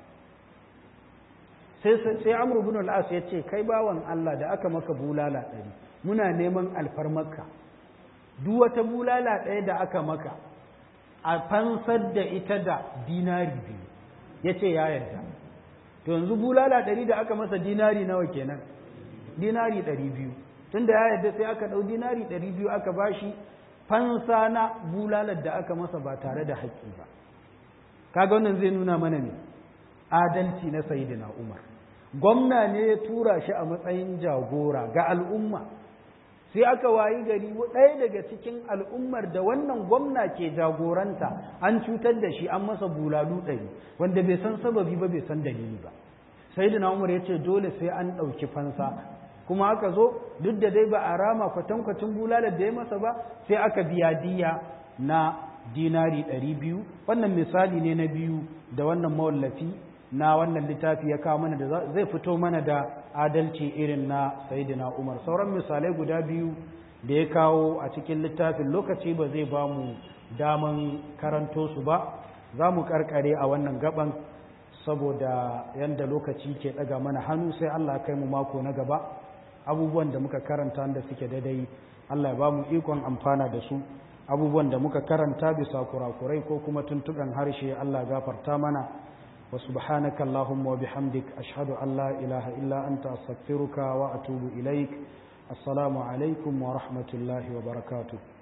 Speaker 1: sai sai amr ibn al-as ya ce kai bawan Allah da aka maka bulala ɗari muna neman alfarmarka duk wata bulala ɗaya da aka maka a fansar da ita da dinari biyu ya ce ya yarda to yanzu bulala ɗari da aka masa dinari nawa kenan dinari ɗari biyu tun da ya yarda sai aka ɗau dinari ɗari biyu aka bashi fansa na bulalar da aka masa ba tare da haƙƙi ba kaga wannan zai nuna mana ne adalci na sayidina umar gwamna ne ya tura shi a matsayin jagora ga al'umma sai aka wayi gari ɗaya daga cikin al'ummar da wannan gwamna ke jagoranta an cutar da shi an masa bulalu ɗari wanda bai san sababi ba bai san dalili ba sai da umar ya ce dole sai an ɗauki fansa kuma aka zo duk da dai ba a rama kwatankwacin bulalar da ya masa ba sai aka biya diya na dinari ɗari biyu wannan misali ne na biyu da wannan mawallafi na wannan littafi ya kawo mana da zai fito mana da adalci irin na sayidina umar sauran misalai guda biyu da ya kawo a cikin littafin lokaci ba zai ba mu daman karanto su ba za mu karkare a wannan gaban saboda yadda lokaci ke daga mana hannu sai allah kai mu mako na gaba abubuwan da muka karanta da suke daidai allah ya ba mu ikon amfana da su abubuwan da muka karanta bisa kurakurai ko kuma tuntuɓen harshe allah gafarta mana وسبحانك اللهم وبحمدك أشهد أن لا إله إلا أنت أستغفرك وأتوب إليك السلام عليكم ورحمة الله وبركاته